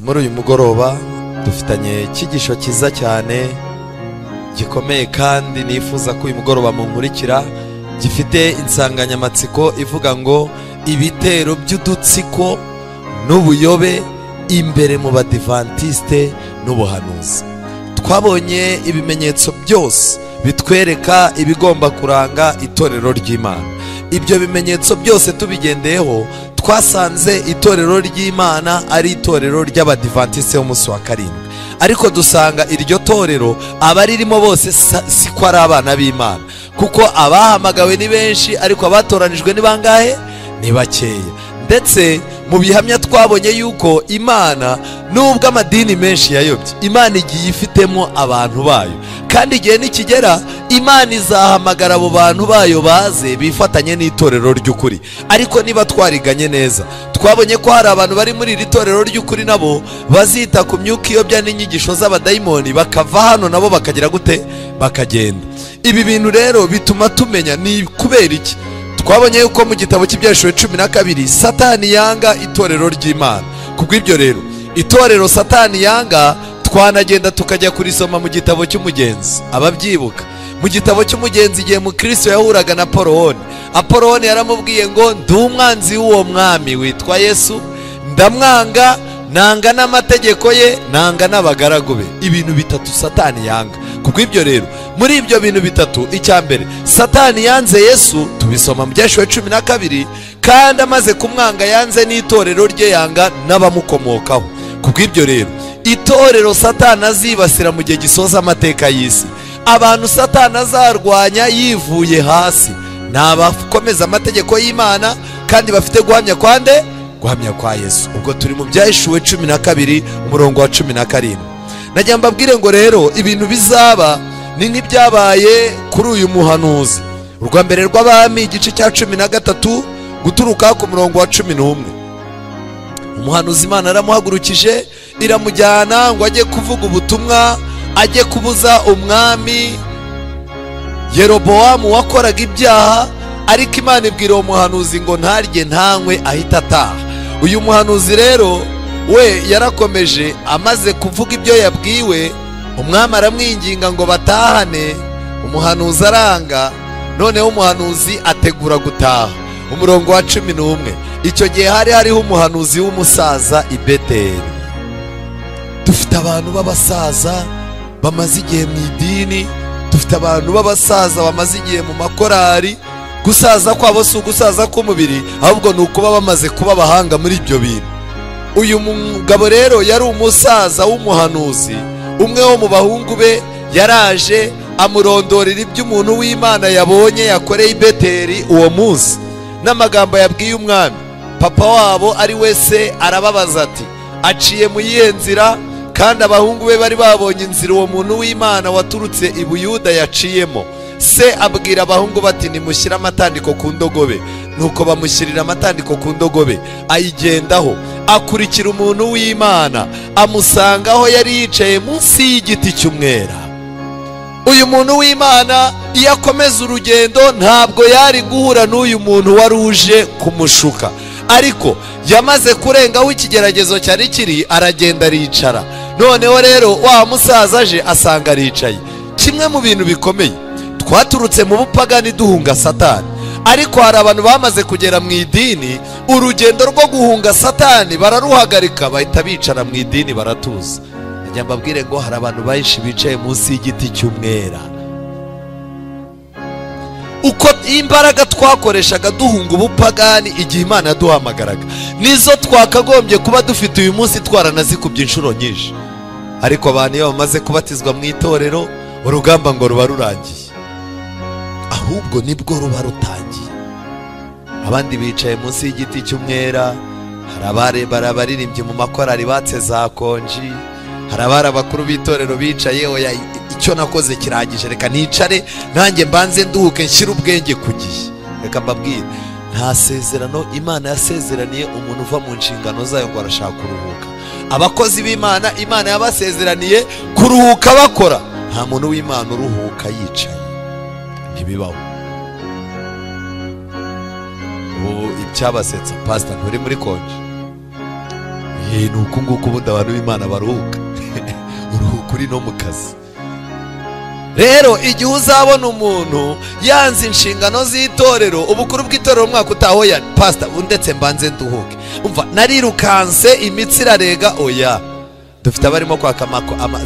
muri uyu mugoroba dufitanye icyigisho cyiza cyane gikomeye kandi nifuza ko uyu mugoroba munkurikira gifite insanganyamatsiko ivuga ngo ibitero by'udutsiko n'ubuyobe imbere mu badivantisite n'ubuhanuzi twabonye ibimenyetso byose bitwereka ibigomba kuranga itorero ry'imana ibyo bimenyetso byose tubigendeyeho twasanze itorero ry'imana ari itorero ry'abadivantisite b'umunsi wa karindwi ariko dusanga iryo torero abaririmo bose sa- siko ari abana b'imana kuko abahamagawe ni benshi ariko abatoranijwe ni bangahe ni bakeya ndetse mu bihamya twabonye yuko imana nubwo amadini menshi yayobye imana igiye ifitemo abantu bayo kandi igihe nikigera imana izahamagara abo bantu bayo baze bifatanye n'itorero ry'ukuri ariko niba twariganye neza twabonye ko hari abantu bari muri iri torero ry'ukuri nabo bazita ku myuka iyobya n'inyigisho z'abadayimoni bakava hano nabo bakagira gute bakagenda ibi bintu rero bituma tumenya ni kubera iki twabonye yuko mu gitabo cy'ibyashuri cumi na kabiri satani yanga itorero ry'imana kubw'ibyo rero itorero satani yanga twanagenda tukajya kurisoma mu gitabo cy'umugenzi ababyibuka mu gitabo cy'umugenzi igihe mukristo yahuraga na porowoni aporowoni yaramubwiye ngo ndi umwanzi w'uwo mwami witwa yesu ndamwanga nanga n'amategeko ye nanga n'abagaragu be ibintu bitatu satani yanga kubw'ibyo rero muri ibyo bintu bitatu icya mbere satani yanze yesu tubisoma mu byashuwe cumi na kabiri kandi amaze kumwanga yanze n'itorero rye yanga n'abamukomokaho kubw'ibyo rero itorero satani azibasira mu gihe gisoza amateka y'isi abantu satani azarwanya yivuye hasi ni abakomeza amategeko y'imana kandi bafite guhamya kwande guhamya kwa yesu ubwo turi mu byahishuwe cumi na kabiri umurongo wa cumi na karindwi najya mbabwire ngo rero ibintu bizaba ni nk'ibyabaye kuri uyu muhanuzi urwa mbere rw'abami igice cya cumi na gatatu guturuka ku murongo wa cumi n'umwe umuhanuzi imana yaramuhagurukije iramujyana ngo ajye kuvuga ubutumwa ajye kubuza umwami yerobowamu wakoraga ibyaha ariko imana ibwira uwo muhanuzi ngo ntarye ntanywe ahita ataha uyu muhanuzi rero we yarakomeje amaze kuvuga ibyo yabwiwe umwami aramwinginga ngo batahane umuhanuzi aranga noneho umuhanuzi ategura gutaha umurongo wa cumi n'umwe icyo gihe hari hariho umuhanuzi w'umusaza i beteli dufite abantu b'abasaza bamaze igihe mu idini dufite abantu b'abasaza bamaze igihe mu makorari gusaza kwabo si ugusaza k'umubiri ahubwo ni ukuba bamaze kuba abahanga muri ibyo bintu uyu mugabo rero yari umusaza w'umuhanuzi umwe wo mu bahungu be yaraje amurondorera ibyo umuntu w'imana yabonye yakoreye i beteri uwo munsi n'amagambo yabwiye umwami papa wabo ari wese arababaza ati aciye mu yihe nzira kandi abahungu be bari babonye inzira uwo muntu w'imana waturutse i buyuda yaciyemo se abwira abahungu bati nimushyire amatandiko ku ndogobe nuko bamushyirira amatandiko ku ndogobe ayigendaho akurikira umuntu w'imana amusanga aho yari yicaye munsi y'igiti cy'umwera uyu muntu w'imana iyo akomeza urugendo ntabwo yari guhura n'uyu muntu wari uje kumushuka ariko yamaze kurengaho ikigeragezo cyari kiri aragenda aricara noneho rero wa musaza aje asanga aricaye kimwe mu bintu bikomeye twaturutse mu bupagani duhunga satani ariko hari abantu bamaze kugera mu idini urugendo rwo guhunga satani bararuhagarika bahita bicara mu idini baratuza njya mbabwire ngo hari abantu benshi bicaye munsi y'igiti cy'umwera uko imbaraga twakoreshaga duhunga ubupagani igihe imana yaduhamagaraga nizo twakagombye kuba dufite uyu munsi twaranazikubye inshuro nyinshi ariko abantu iyo bamaze kubatizwa mu itorero urugamba ngo ruba rurangiye ahubwo nibwo ruba rutangiye abandi bicaye munsi y'igiti cy'umwera hari abarebara abaririmbyi mu makorari batse za konji hari abari abakuru b'itorero bicaye oya icyo nakoze kirangije reka nicare nanjye mbanze nduhuke nshyire ubwenge ku gihe reka mbabwire nta sezerano imana yasezeraniye umuntu uva mu nshingano zayo ngo arashaka kuruhuka abakozi b'imana imana yabasezeraniye kuruhuka bakora nta muntu w'imana uruhuka yicaye ntibibaho ubu ibyabasetsa pasita nturi muri konji ni uku nguku ubundi abantu b'imana baruhuka uruhuka uri no mu kazi rero igihe uzabona umuntu yanze inshingano z'itorero ubukuru bw'itorero umwaka utaha ya pasita ndetse mbanze nduhuke umva narirukanse imitsi irarega oya dufite abarimo kwaka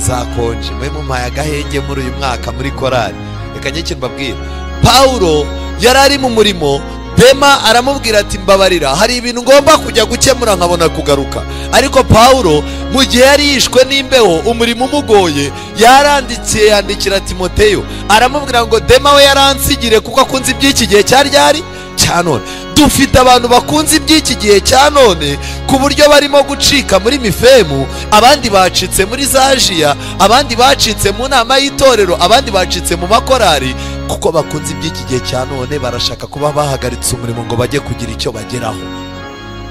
za konji mwe mumpaye agahenge muri uyu mwaka muri korari reka njye ikintu mbabwira paul yari ari mu murimo bema aramubwira ati mbabarira hari ibintu ngomba kujya gukemura nkabona kugaruka ariko paul mu gihe yari yishwe n'imbeho umurimo umugoye yarandikiye yandikira timoteyo aramubwira ngo dema we yaransigire kuko akunze iby'iki gihe cya ryari cya none dufite abantu bakunze iby'iki gihe cya none ku buryo barimo gucika muri mifemu abandi bacitse muri za jiya abandi bacitse mu nama y'itorero abandi bacitse mu makorari kuko bakunze iby'iki gihe cya none barashaka kuba bahagaritse umurimo ngo bajye kugira icyo bageraho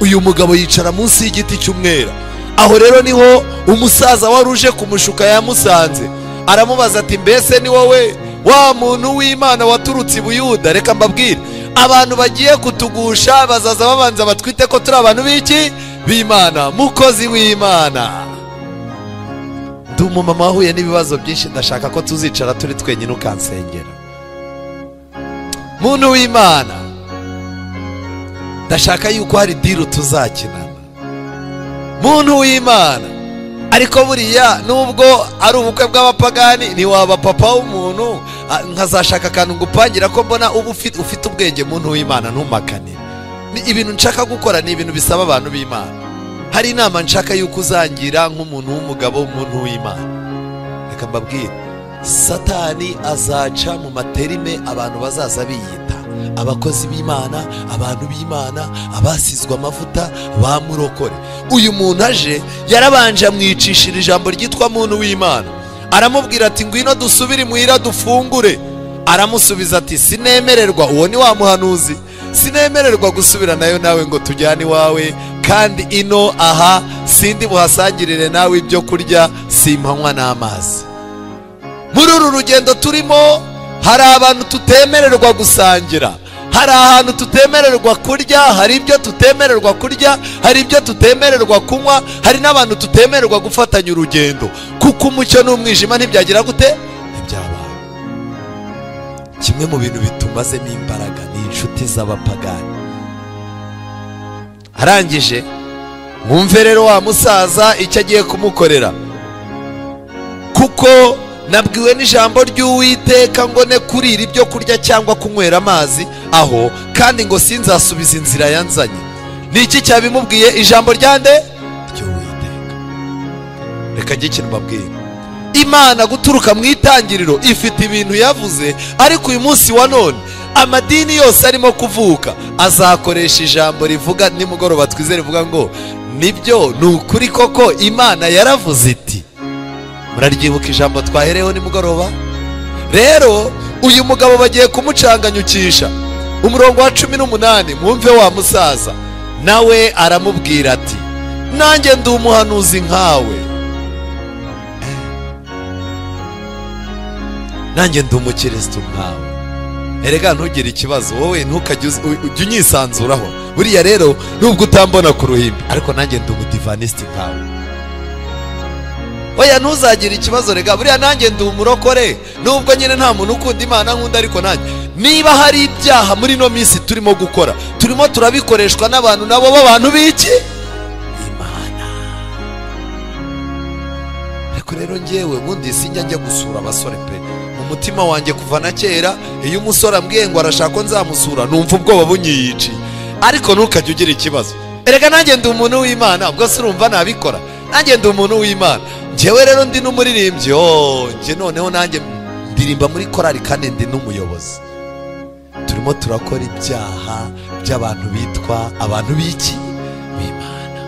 uyu mugabo yicara munsi y'igiti cy'umwera aho rero niho umusaza wari uje kumushuka yamusanze aramubaza ati mbese ni wowe wa muntu w'imana waturutse i buyuda reka mbabwire abantu bagiye kutugusha bazaza babanza batwite ko turi abantu b'iki b'imana mukozi w'imana ndi umumama wahuye n'ibibazo byinshi ndashaka ko tuzicara turi twenyine ukansengera muntu w'imana ndashaka yuko hari diru tuzakinana muntu w'imana ariko buriya nubwo ari ubukwe bw'abapagani ntiwaba papa w'umuntu nkazashaka akantu ngupangira ko mbona uba ufite ubwenge muntu w'imana ntumakane ibintu nshaka gukora ni ibintu bisaba abantu b'imana hari inama nshaka y'uko uzangira nk'umuntu w'umugabo w'umuntu w'imana reka mbabwire satani azaca mu materime abantu bazaza biyita abakozi b'imana abantu b'imana abasizwe amavuta bamurokore uyu muntu aje yarabanje amwicishira ijambo ryitwa muntu w'imana aramubwira ati ngwino dusubire muhira dufungure aramusubiza ati sinemererwa uwo ni wa muhanuzi sinemererwa gusubira nayo nawe ngo tujyane iwawe kandi ino aha sindi buhasangirire nawe ibyo kurya simpanywa n'amazi muri uru rugendo turimo hari abantu tutemererwa gusangira hari ahantu tutemererwa kurya hari ibyo tutemererwa kurya hari ibyo tutemererwa kunywa hari n'abantu tutemererwa gufatanya urugendo kuko umucyo n'umwijima ntibyagira gute ntibyabana kimwe mu bintu bitumazemo imbaraga ni inshuti z'abapagani arangije mwumve rero wa musaza icyo agiye kumukorera kuko nabwiwe n'ijambo ry'uwiteka ngo ne kurira ibyo kurya cyangwa kunywera amazi aho kandi ngo sinzasubiza inzira yanzanye ni iki cyabimubwiye ijambo ryande ry'uwiteka reka njye ikintu mbabwira imana guturuka mu itangiriro ifite ibintu yavuze ariko uyu munsi wa none amadini yose arimo kuvuka azakoresha ijambo rivuga nimugoroba twizere rivuga ngo nibyo ni ukuri koko imana yaravuze iti muraryibuka ijambo twahereyeho nimugoroba rero uyu mugabo bagiye kumucanganyukisha umurongo wa cumi n'umunani mwumve wa musaza nawe aramubwira ati nanjye ndi umuhanuzi nkawe nanjye ndi umukirisitu nkawe erega ntugire ikibazo wowe ntukajye ujye unyisanzuraho buriya rero nubwo utambona ku ruhimbi ariko nanjye ndi umudivanisiti nkawe oya ntuzagire ikibazo rega buriya nanjye ndi umurokore nubwo nyine nta muntu ukunda imana nkunda ariko nanjye niba hari ibyaha muri ino minsi turimo gukora turimo turabikoreshwa n'abantu nabo b'abantu b'iki imana ariko rero ngewe ubundi sinjya njya gusura abasore pe mu mutima wanjye kuva na kera iyo umusore ambwiye ngo arashaka ko nzamusura numva ubwoba bunyiyici ariko ntukajye ugira ikibazo erega nanjye ndi umuntu w'imana ubwo se urumva nabikora nanjye ndi umuntu w'imana ngewe rero ndi n'umuririmbyi njye noneho nanjye ndirimba muri korari kandi ndi n'umuyobozi turimo turakora ibyaha by'abantu bitwa abantu b'iki b'imana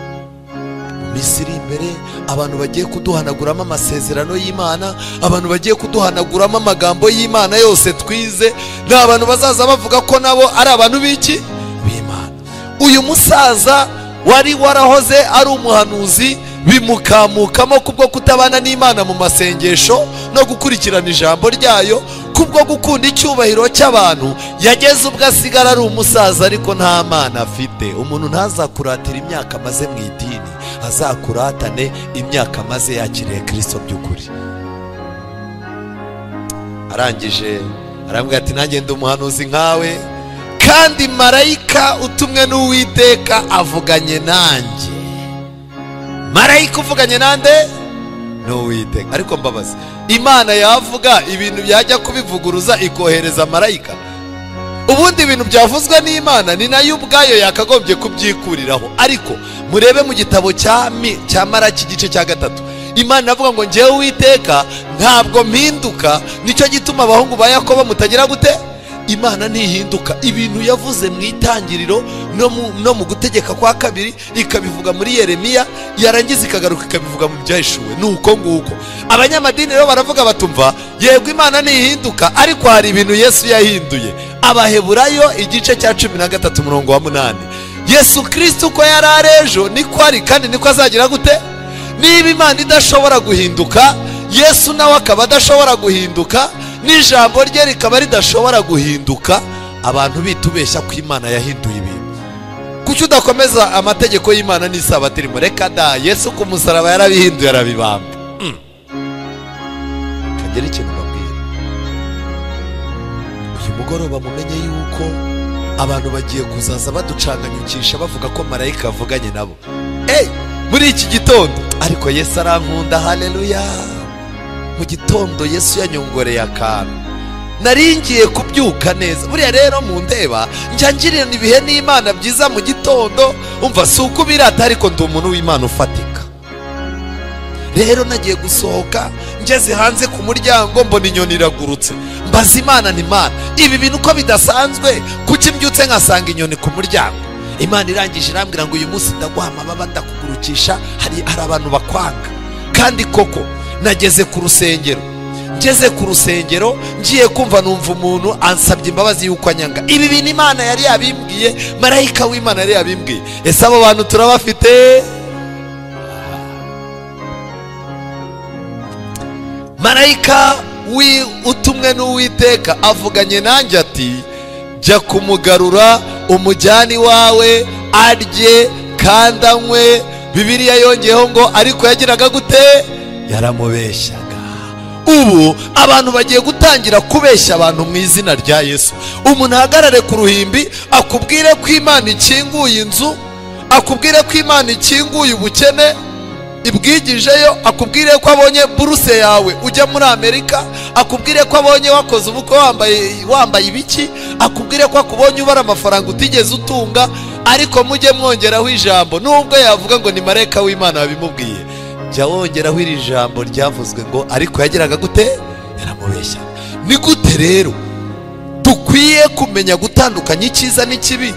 mu minsi iri imbere abantu bagiye kuduhanaguramo amasezerano y'imana abantu bagiye kuduhanaguramo amagambo y'imana yose twize ni abantu bazaza bavuga ko nabo ari abantu b'iki b'imana uyu musaza wari warahoze ari umuhanuzi bimukamukamo kubwo kutabana n'imana mu masengesho no gukurikirana ijambo ryayo kubwo gukunda icyubahiro cy'abantu yageze ubwo asigara ari umusaza ariko nta mwana afite umuntu ntazakuratira imyaka amaze mu idini azakuratane imyaka maze yakiriye kirisito by'ukuri arangije arambwira ati nanjye ndi umuhanuzi nkawe kandi marayika utumwe n'uwiteka avuganye nanjye marayika uvuganye nande n'uwiteka ariko mbabaza imana yavuga ibintu byajya kubivuguruza ikohereza marayika ubundi ibintu byavuzwe n'imana ni nayo ubwayo yakagombye kubyikuriraho ariko murebe mu gitabo cya mi cya maraki igice cya gatatu imana avuga ngo ngewe uwiteka ntabwo mpinduka nicyo gituma abahungu ba yakobo mutagira gute imana ntihinduka ibintu yavuze mu itangiriro no mu gutegeka kwa kabiri ikabivuga muri yeremiya yarangiza ikagaruka ikabivuga mu byahishuwe ni uko nguko abanyamadini rero baravuga batumva yego imana ntihinduka ariko hari ibintu yesu yahinduye abaheburayo igice cya cumi na gatatu umurongo wa munani yesu kirisiti uko yari ari ejo niko ari kandi niko azagira gute niba imana idashobora guhinduka yesu nawe akaba adashobora guhinduka n'ijambo rye rikaba ridashobora guhinduka abantu bitubeshya ko imana yahinduye ibintu kuki udakomeza amategeko y'imana n'isabati irimo reka da yesu ku musaraba yarabihinduye arabibamba kagira ikintu bambwira uyu mugoroba mumenye yuko abantu bagiye kuzaza baducanganyukisha bavuga ko marayika avuganye nabo eyi muri iki gitondo ariko yesu arankunda haleluya mu gitondo yesu yanyongoreye akantu naringiye kubyuka neza buriya rero mu ndeba njya ngirira ibihe n'imana byiza mu gitondo umva si uko ubirata ariko ndi umuntu w'imana ufatika rero nagiye gusohoka ngeze hanze ku muryango mbona inyoni iragurutse mbaza imana n'imana ibi bintu uko bidasanzwe kuki mbyutse nkasanga inyoni ku muryango imana irangije irambwira ngo uyu munsi ndaguha amababa ndakugurukisha hari abantu bakwanga kandi koko nageze ku rusengero ngeze ku rusengero ngiye kumva numva umuntu ansabye imbabazi y'uko anyanga ibi bintu imana yari yabimbwiye marayika w'imana yari yabimbwiye ese abo bantu turabafite marayika utumwe n'uwiteka avuganye nanjye ati jya kumugarura umujyani wawe arye kandi anywe bibiriya yongeyeho ngo ariko yagiraga gute yaramubeshyaga ubu abantu bagiye gutangira kubeshya abantu mu izina rya yesu umuntu ahagarare ku ruhimbi akubwire ko imana ikinguye inzu akubwire ko imana ikinguye ubukene ibwigijeyo akubwire ko abonye buruse yawe ujya muri amerika akubwire ko abonye wakoze ubukwe wambaye wambaye ibiki akubwire ko akubonye ubara amafaranga utigeze utunga ariko mujye mwongeraho ijambo nubwo yavuga ngo ni marayika w'imana wabimubwiye jya wongeraho iri jambo ryavuzwe ngo ariko yageraga gute yaramubeshya ni gute rero dukwiye kumenya gutandukanya icyiza n'ikibi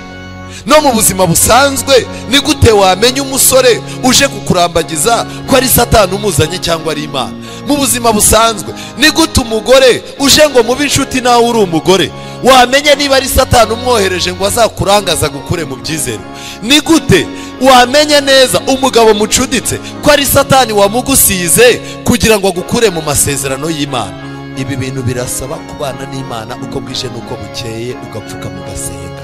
no mu buzima busanzwe ni gute wamenya umusore uje kukurambagiza ko ari satani umuzanye cyangwa ari imana mu buzima busanzwe ni gute umugore uje ngo mube inshuti nawe uri umugore wamenya niba ari satani umwohereje ngo azakurangaza gukure mu byizere ni gute wamenya neza umugabo mucuditse ko ari satani wamugusize kugira ngo agukure mu masezerano y'imana ibi bintu birasaba kubana n'imana uko bwije n'uko bukeye ugapfuka mugasenga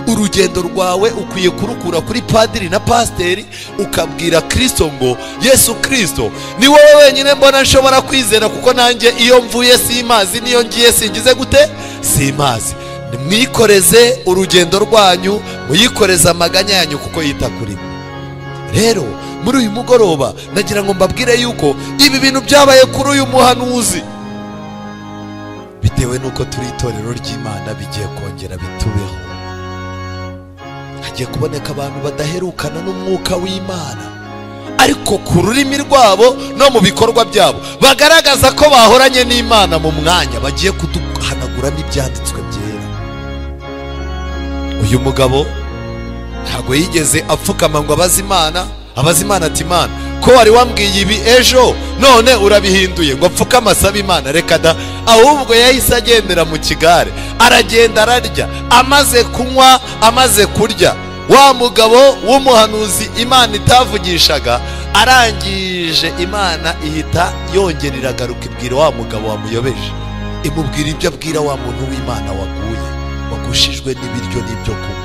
urugendo rwawe ukwiye kurukura kuri padiri na pasiteri ukabwira kirisito ngo yesu kirisito ni wowe wenyine mbona nshobora kwizera kuko nanjye iyo mvuye si imazi n'iyo ngiye singize gute si imazi mwikoreze urugendo rwanyu muyikoreze amaganya yanyu kuko yita kuri rero muri uyu mugoroba nagira ngo mbabwire yuko ibi bintu byabaye kuri uyu muhanuzi bitewe n'uko turi itorero ry'imana bigiye kongera bitubeho hagiye kuboneka abantu badaherukana n'umwuka w'imana ariko ku rurimi rwabo no mu bikorwa byabo bagaragaza ko bahoranye n'imana mu mwanya bagiye kuduhanagura n'ibyanditswe byera uyu mugabo ntabwo yigeze apfukama ngo abaze imana abaze imana ati imana ko wari wambwiye ibi ejo none urabihinduye ngo apfukame asabe imana reka da ahubwo yahise agendera mu kigare aragenda ararya amaze kunywa amaze kurya wa mugabo w'umuhanuzi imana itavugishaga arangije imana ihita yongera iragaruka ibwira wa mugabo wamuyobeje imubwira ibyo abwira wa muntu w'imana waguye wagushijwe n'ibiryo n'ibyo kunywa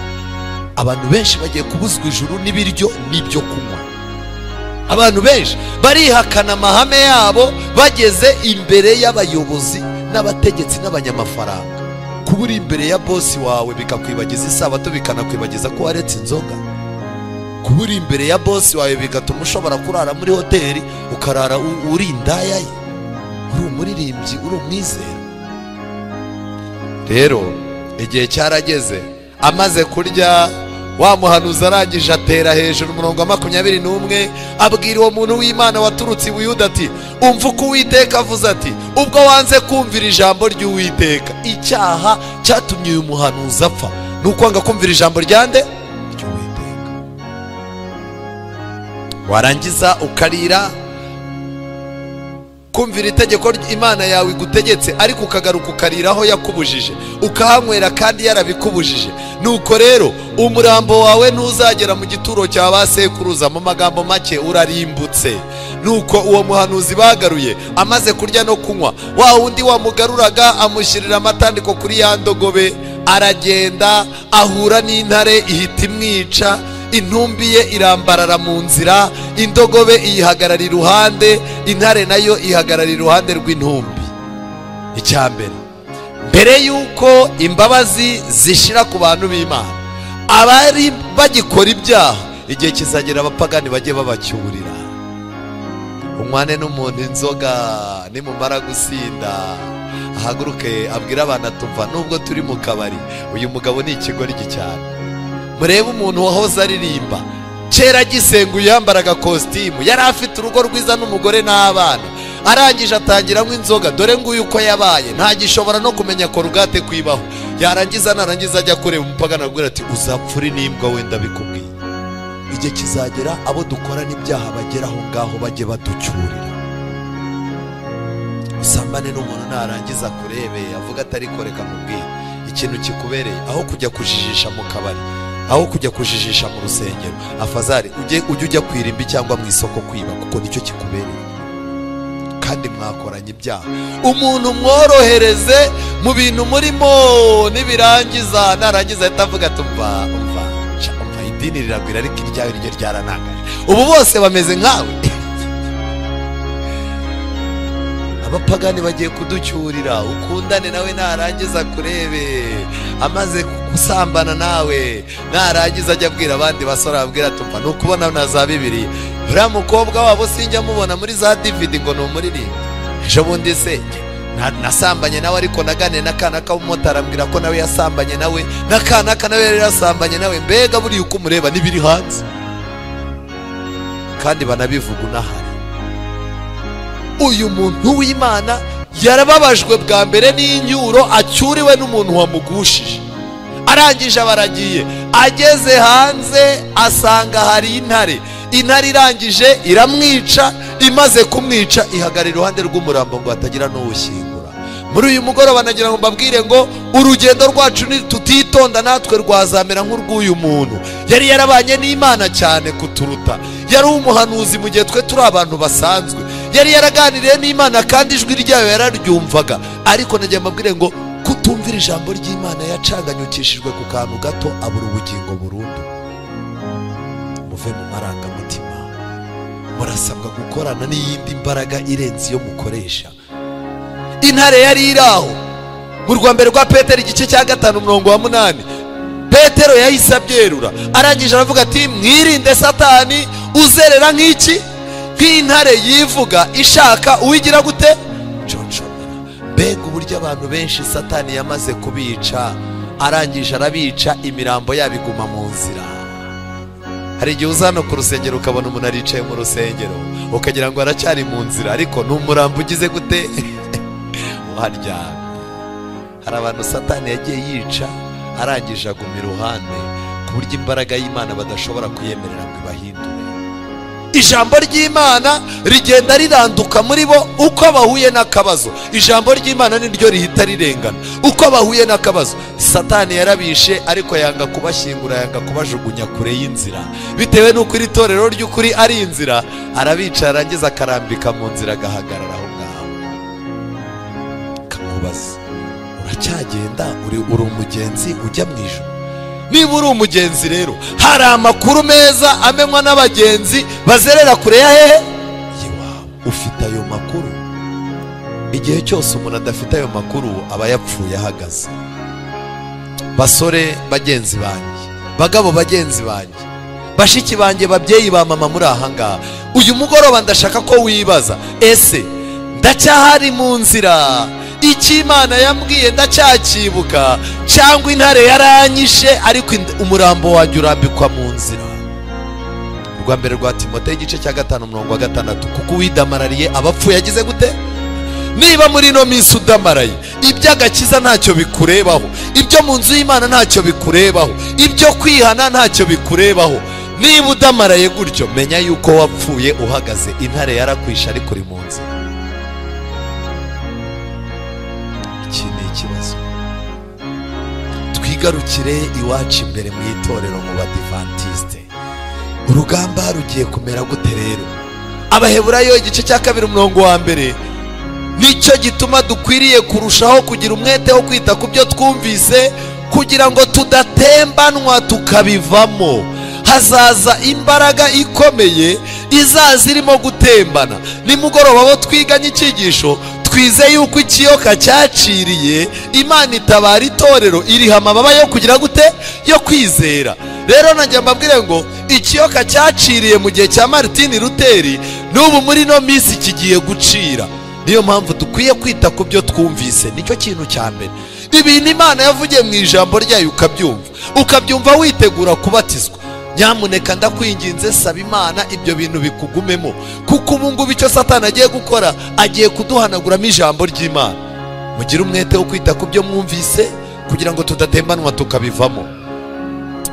abantu benshi bagiye kubuzwa ijuru n'ibiryo n'ibyo kunywa abantu benshi barihakana amahame yabo bageze imbere y'abayobozi n'abategetsi n'abanyamafaranga kuba uri imbere ya bosi wawe bikakwibagiza isabato bikanakwibagiza ko waretse inzoga kuba uri imbere ya bosi wawe bigatuma ushobora kurara muri hoteli ukarara u- uri indaya ye uri umuririmbyi uri umwizera rero igihe cyarageze amaze kurya wa muhanuzi arangije atera hejuru umurongo wa makumyabiri n'umwe abwira uwo muntu w'imana waturutse i buyuda ati umva uko uwiteka avuze ati ubwo wanze kumvira ijambo ry'uwiteka icyaha cyatumye uyu muhanuzi apfa ni ukwanga kumvira ijambo rya nde ry'uwiteka warangiza ukarira kumvira itegeko ry- imana yawe igutegetse ariko ukagaruka ukariraho yakubujije ukahanywera kandi yarabikubujije nuko rero umurambo wawe ntuzagera mu gituro cya ba sekuruza mu magambo make urarimbutse nuko uwo muhanuzi bagaruye amaze kurya no kunywa wa wundi wamugaruraga amushyirira amatandiko kuri ya ndogobe aragenda ahura n'intare ihita imwica intumbi ye irambarara mu nzira indogobe iyihagarara iruhande intare nayo ihagarara iruhande rw'intumbi icya mbere mbere y'uko imbabazi zishira ku bantu b'imana abari bagikora ibyaha igihe kizagera abapagani bajye babacyurira umwane n'umuntu inzoga nimumara gusinda ahaguruke abwire abana tuva nubwo turi mu kabari uyu mugabo ni ikigoryi cyane murebe umuntu wahoze aririmba kera agisenguye yambaraga kositimu yari afite urugo rwiza n'umugore n'abana arangije atangiramo inzoga dore nguyu uko yabaye ntagishobora no kumenya korugate kwibaho yarangiza narangiza ajya kureba umupagana aramubwira ati uzapfure n'imbwa wenda bikubwiye igihe kizagera abo dukora n'ibyaha bagera aho ngaho bajye baducyurira usambane n'umuntu narangiza akurebeye avuga atari koreka mubwiye ikintu kikubereye aho kujya kujijisha mu kabari aho kujya kujijisha mu rusengero afazari ujye ujye ujya ku irimbi cyangwa mu isoko kwiba kuko nicyo kikubereye kandi mwakoranye ibyaha umuntu mworohereze mu bintu murimo nibirangiza narangiza ahita avuga ati umva umva sha, umva idini riragwira ariko iryawe niryo ryaranangaje ubu bose bameze nkawe abapagani bagiye kuducyurira ukundane nawe narangiza kurebe amaze gusambana nawe narangiza ajya abwira abandi basore ababwira ati umva nukubona na za bibiri uriya mukobwa wabo sinjya mubona muri za dividi ngo ni umuririmbi ejo bundi se na- nasambanye nawe ariko naganiye n'akana k'abamotari ambwira ko nawe yasambanye nawe n'akana ka nawe yari yasambanye nawe mbega buriya uko umureba n'ibiri hanze kandi banabivuga unahari uyu muntu w'imana yarababajwe bwa mbere n'inyuro acyuriwe n'umuntu wamugushije arangije abaragiye ageze hanze asanga hari intare intare irangije iramwica imaze kumwica ihagarara iruhande rw'umurambo ngo hatagira n'uwushyingura muri uyu mugoroba nagira ngo mbabwire ngo urugendo rwacu nitutitonda natwe rwazamera nk'urw'uyu muntu yari yarabanye n'imana cyane kuturuta yari umuhanuzi mu gihe twe turi abantu basanzwe yari yaraganiriye n'imana kandi ijwi ryayo yararyumvaga ariko nagira mbabwire ngo kutumvira ijambo ry'imana yacaganyukishijwe ku kantu gato abura ubugingo burundu muve mu marangamutima murasabwa gukorana n'iyindi mbaraga irenze iyo mukoresha intare yari iri aho mu rwambere rwa petero igice cya gatanu umurongo wa munani petero yahise abyerura arangije aravuga ati mwirinde satani uzerera nk'iki nk'intare yivuga ishaka uwigira gute nshonshomera mbega uburyo abantu benshi satani yamaze kubica arangije arabica imirambo yabo iguma mu nzira hari igihe uza hano ku rusengero ukabona umuntu aricaye mu rusengero ukagira ngo aracyari mu nzira ariko ni umurambo ugize gute uharyamye hari abantu satani yagiye yica arangije aguma iruhande ku buryo imbaraga y'imana badashobora kuyemerera ngo ibahindure ijambo ry'imana rigenda riranduka muri bo uko bahuye n'akabazo ijambo ry'imana niryo rihita rirengana uko bahuye n'akabazo satani yarabishe ariko yanga kubashyingura yanga kubajugunya kure y'inzira bitewe n'uko iri torero ry'ukuri ari inzira arabicara arangiza akarambika mu nzira agahagarara aho ngaho kamubaza uracyagenda uri uri umugenzi ujya mu ijoro niba uri umugenzi rero hari amakuru meza amenywa n'abagenzi bazerera kure ya hehe iwawe ufite ayo makuru igihe cyose umuntu adafite ayo makuru aba yapfuye ahagaze basore bagenzi banjye bagabo bagenzi banjye bashiki banjye babyeyi ba mama muri ahangaha uyu mugoroba ndashaka ko wibaza ese ndacyahari mu nzira icyo imana yambwiye ndacyakibuka cyangwa intare yaranyishe ariko ind- umurambo wanjye urambikwa mu nzira urwa mbere rwa timote igice cya gatanu umurongo wa gatandatu kuko uwidamarariye abapfuye yagize gute niba muri ino minsi udamaraye iby'agakiza ntacyo bikurebaho ibyo mu nzu y'imana ntacyo bikurebaho ibyo kwihana ntacyo bikurebaho niba udamaraye gutyo menya yuko wapfuye uhagaze intare yarakwishe ariko uri mu nzira iki ni ikibazo twigarukire iwacu imbere mu itorero mu badivantisite urugamba rugiye kumera gute rero abaheburayo igice cya kabiri umurongo wa mbere nicyo gituma dukwiriye kurushaho kugira umwete wo kwita ku byo twumvise kugira ngo tudatembanwa tukabivamo hazaza imbaraga ikomeye izaza irimo gutembana nimugoroba wo twiganye icyigisho twize yuko ikiyoka cyaciriye imana itabara itorero iriha amababa yo kugira gute yo kwizera rero nanjye mbabwire ngo ikiyoka cyaciriye mu gihe cya maritini ruteri n'ubu muri ino minsi kigiye gucira niyo mpamvu dukwiye kwita ku byo twumvise nicyo kintu cya mbere ibintu imana yavugiye mu ijambo ryayo ukabyumva ukabyumva witegura kubatizwa nyamuneka ndakwinginze saba imana ibyo bintu bikugumemo kuko ubu ngubu icyo satani agiye gukora agiye kuduhanaguramo ijambo ry'imana mugire umwete wo kwita ku byo mwumvise kugira ngo tudatembanwa tukabivamo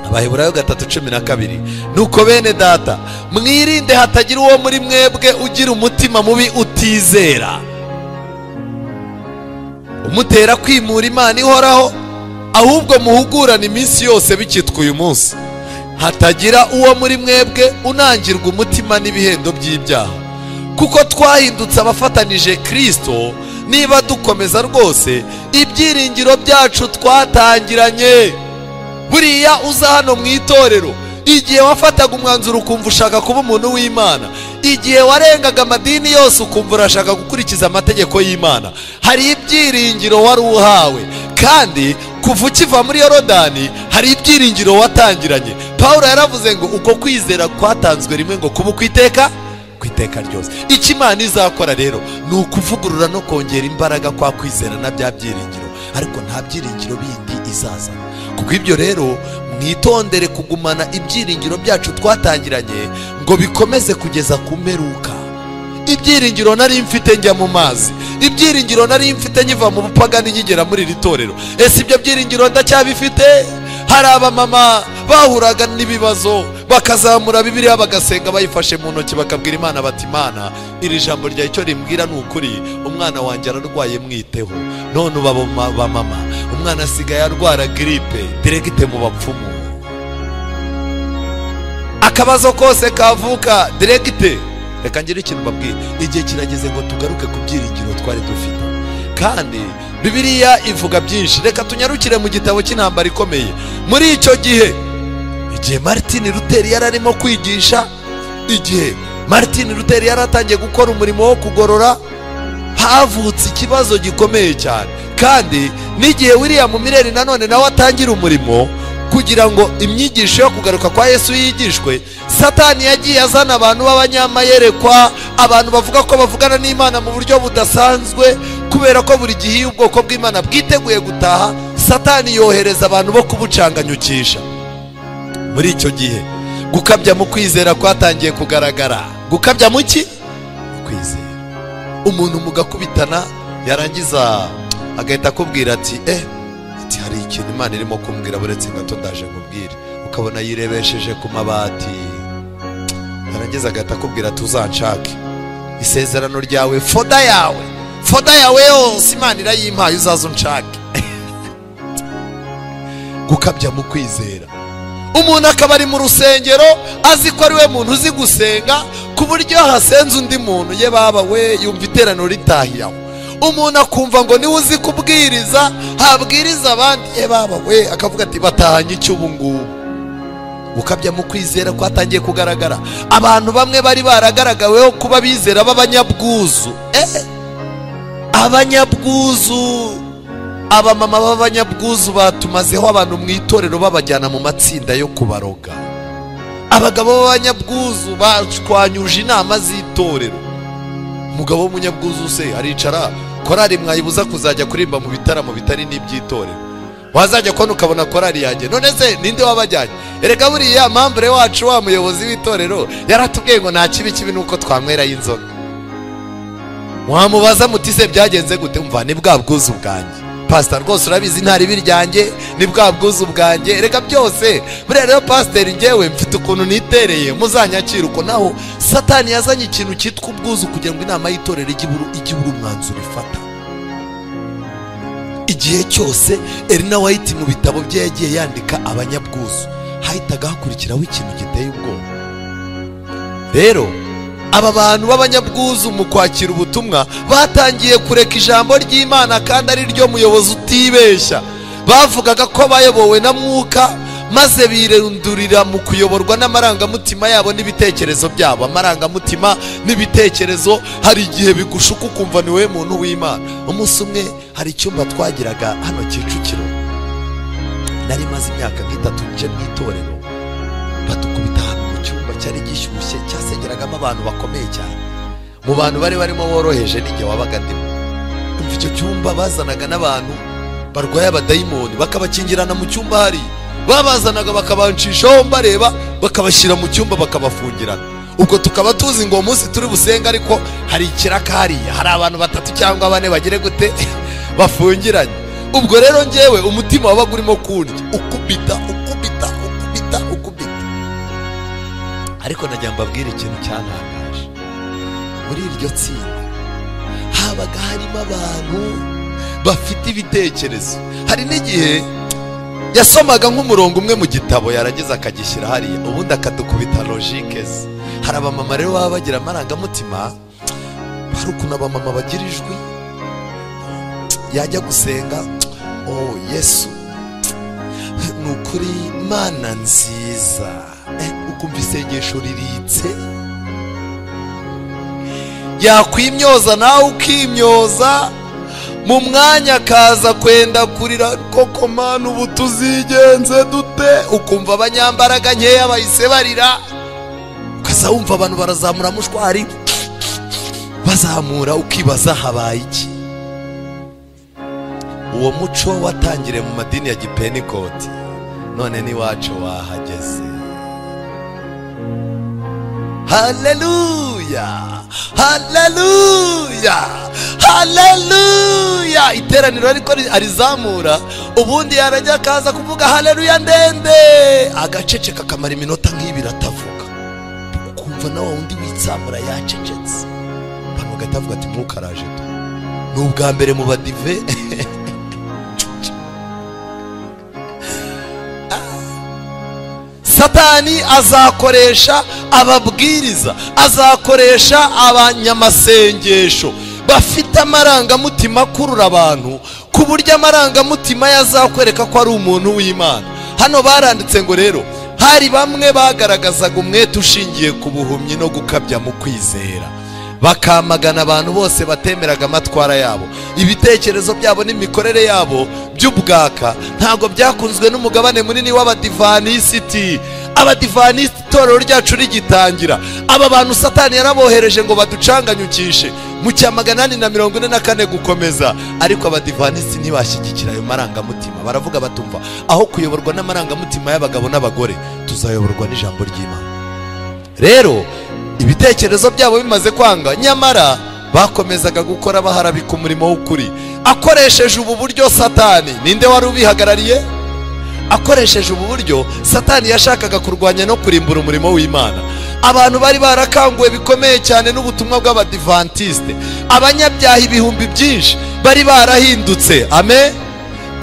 abaheburayo gatatu cumi na kabiri nuko bene data mwirinde hatagira uwo muri mwebwe ugira umutima mubi utizera umutera kwimura imana ihoraho ahubwo muhugurane iminsi yose bikitwa uyu munsi hatagira uwo muri mwebwe unangirwa umutima n'ibihendo by'ibyaha kuko twahindutse abafatanije kirisito niba dukomeza rwose ibyiringiro byacu twatangiranye buriya uza hano mu itorero igihe wafataga umwanzuro ukumva ushaka kuba umuntu w'imana igihe warengaga amadini yose ukumva urashaka gukurikiza amategeko y'imana hari ibyiringiro wari uhawe kandi kuva ukiva muri yorodani hari ibyiringiro watangiranye paul yaravuze ngo uko kwizera kwatanzwe rimwe ngo kuba ukwiteka ku iteka ryose icyo imana izakora rero ni ukuvugurura no kongera imbaraga kwa kwizera na bya byiringiro ariko nta byiringiro bindi izazana kuko ibyo rero mwitondere kugumana ibyiringiro byacu twatangiranye ngo bikomeze kugeza ku mperuka ibyiringiro nari mfite njya mu mazi ibyiringiro nari mfite nyiva mu bupagani nkigera muri iri torero ese ibyo byiringiro ndacyabifite hari abamama bahuraga n'ibibazo bakazamura bibiliya bagasenga bayifashe mu ntoki bakabwira imana bati imana iri jambo ryawe icyo rimbwira ni ukuri umwana wanjye ararwaye mwiteho none ubu abo ma- ba mama umwana asigaye arwara giripe diregite mu bapfumu akabazo kose kavuka diregite reka ngire ikintu mbabwira igihe kirageze ngo tugaruke ku byiringiro twari dufite kandi bibiliya ivuga byinshi reka tunyarukire mu gitabo cy'intambara ikomeye muri icyo gihe igihe martin luther yari arimo kwigisha igihe martin luther yari atangiye gukora umurimo wo kugorora havutse ikibazo gikomeye cyane kandi n'igihe william mireri nanone nawe atangira umurimo kugira ngo imyigisho yo kugaruka kwa yesu yigishwe satani yagiye azana abantu b'abanyamayerekwa abantu bavuga ko bavugana n'imana mu buryo budasanzwe kubera ko buri gihe iyo ubwoko bw'imana bwiteguye gutaha satani yohereza abantu bo kubucanganyukisha muri icyo gihe gukabya mu kwizera kwatangiye kugaragara gukabya mu ki Mu kwizera umuntu mugakubitana yarangiza agahita akubwira ati eh ati hari ikintu imana irimo kumbwira buretse gato ndaje nkubwire ukabona yirebesheje ku mabati yarangiza agahita akubwira ati uzanshake isezerano ryawe foda yawe foda yawe yose imana irayimpaye uzaze unshake gukabya mu kwizera umuntu akaba ari mu rusengero azi ko ari we muntu uzi gusenga ku buryo hasenze undi muntu ye baba we yumva iteraniro ritahiye aho umuntu akumva ngo niwe uzi kubwiriza habwiriza abandi ye baba we akavuga ati batahanye icyo ubu ngubu ukabya mu kwizera kwatangiye kugaragara abantu bamwe bari baragaragaweho kuba bizera b'abanyabwuzu eh abanyabwuzu abamama b'abanyabwuzu batumazeho abantu mu itorero babajyana mu matsinda yo kubaroga abagabo b'abanyabwuzu bashwanyuje inama z'itorero umugabo w'umunyabwuzu se aricara korari mwayibuza kuzajya kuririmba mu bitaramo bitari n'iby'itorero wazajya kubona ukabona korari yanjye none se ninde wabajyanye erega buriya mambure wacu wa muyobozi w'itorero yaratubwiye ngo nta kibi kibi nuko twanywerayo inzoga wamubaza muti se byagenze gute mva ni bwa bwuzu bwanjye pasita rwose urabizi nta ribi ryanjye ni bwa bwuzu bwanjye erega byose buriya rero pasiteri ngewe mfite ukuntu nitereye muzanyakira uko naho satani yazanye ikintu cyitwa ubwuzu kugira ngo inama y'itorero ijye ibura umwanzuro ifata igihe cyose erina wayiti mu bitabo bye yagiye yandika abanyabwuzu hahitaga hakurikiraho ikintu giteye ubwoba rero aba bantu b'abanyabwuzu mu kwakira ubutumwa batangiye kureka ijambo ry'imana kandi ari ryo muyobozi utibeshya bavugaga ko bayobowe na mwuka maze birundurira mu kuyoborwa n'amarangamutima yabo n'ibitekerezo byabo amarangamutima n'ibitekerezo hari igihe bigushuka ukumva ni wowe muntu w'imana umunsi umwe hari icyumba twagiraga hano kicukiro nari maze imyaka nk'itatu nje mu itorero badukubita hano mu cyumba cyari gishyushye cyasengeragamo abantu bakomeye cyane mu bantu bari barimo boroheje n'igihe wabaga ndimo umva icyo cyumba bazanaga n'abantu barwaye abadayimoni bakabakingirana mu cyumba hariya babazanaga bakabancishaho mbareba bakabashyira mu cyumba bakabafungirana ubwo tukaba tuzi ngo uwo munsi turi busenga ariko hari ikiraka hariya hari abantu batatu cyangwa bane bagire gute bafungiranye ubwo rero ngewe umutima wabaga urimo kundya ukubita ukubita ukubita ukubita ariko nagira ngo mbabwire ikintu cyantangaje muri iryo tsinda habaga harimo abantu bafite ibitekerezo hari n'igihe yasomaga nk'umurongo umwe mu gitabo yarageze akagishyira hariya ubundi akadukubita logike ze hari abamama rero baba bagira amarangamutima hari ukuntu abamama bagira ijwi yajya gusenga oh yesu ni ukuri mana nziza Eh, ukumva isengesho riritse yakwimyoza nawe ukimyoza mu mwanya akaza kwenda kurira koko mana ubu tuzigenze dute ukumva abanyambaraga nkeya bahise barira ukaza wumva abantu barazamura mushwari bazamura ukibaza habaye iki uwo muco watangiriye mu madini ya gipenikoti none n'iwacu wahageze haleluya haleluya haleluya iteraniro ariko ri- arizamura ubundi yarajya akaza kuvuga haleluya ndende agaceceka akamara iminota nk'ibiri atavuga ukumva na wa wundi witsamura yacecetse abantu bagahita bavuga ati mwuka araje tu ni ubwa mbere mu badive satani azakoresha ababwiriza azakoresha abanyamasengesho bafite amarangamutima akurura abantu ku buryo amarangamutima yazakwereka ko ari umuntu w'imana hano baranditse ngo rero hari bamwe bagaragazaga umwete ushingiye ku buhumyi no gukabya mu kwizera bakamagana abantu bose batemeraga amatwara yabo ibitekerezo byabo n'imikorere yabo by'ubwaka ntabwo byakunzwe n'umugabane munini w'abadivanisiti abadivanisiti itorero ryacu rigitangira aba bantu satani yarabohereje ngo baducanganyukishe mu cya magana ane na mirongo ine na kane gukomeza ariko abadivanisiti ntibashyigikira ayo marangamutima baravuga batumva aho kuyoborwa n'amarangamutima y'abagabo n'abagore tuzayoborwa n'ijambo ry'imana rero ibitekerezo byabo bimaze kwanga nyamara bakomezaga gukora baharabika umurimo w'ukuri akoresheje ubu buryo satani ninde wari ubihagarariye akoresheje ubu buryo satani yashakaga kurwanya no kurimbura umurimo w'imana abantu bari barakanguwe bikomeye cyane n'ubutumwa bw'abadivantisite abanyabyaha ibihumbi byinshi bari barahindutse amen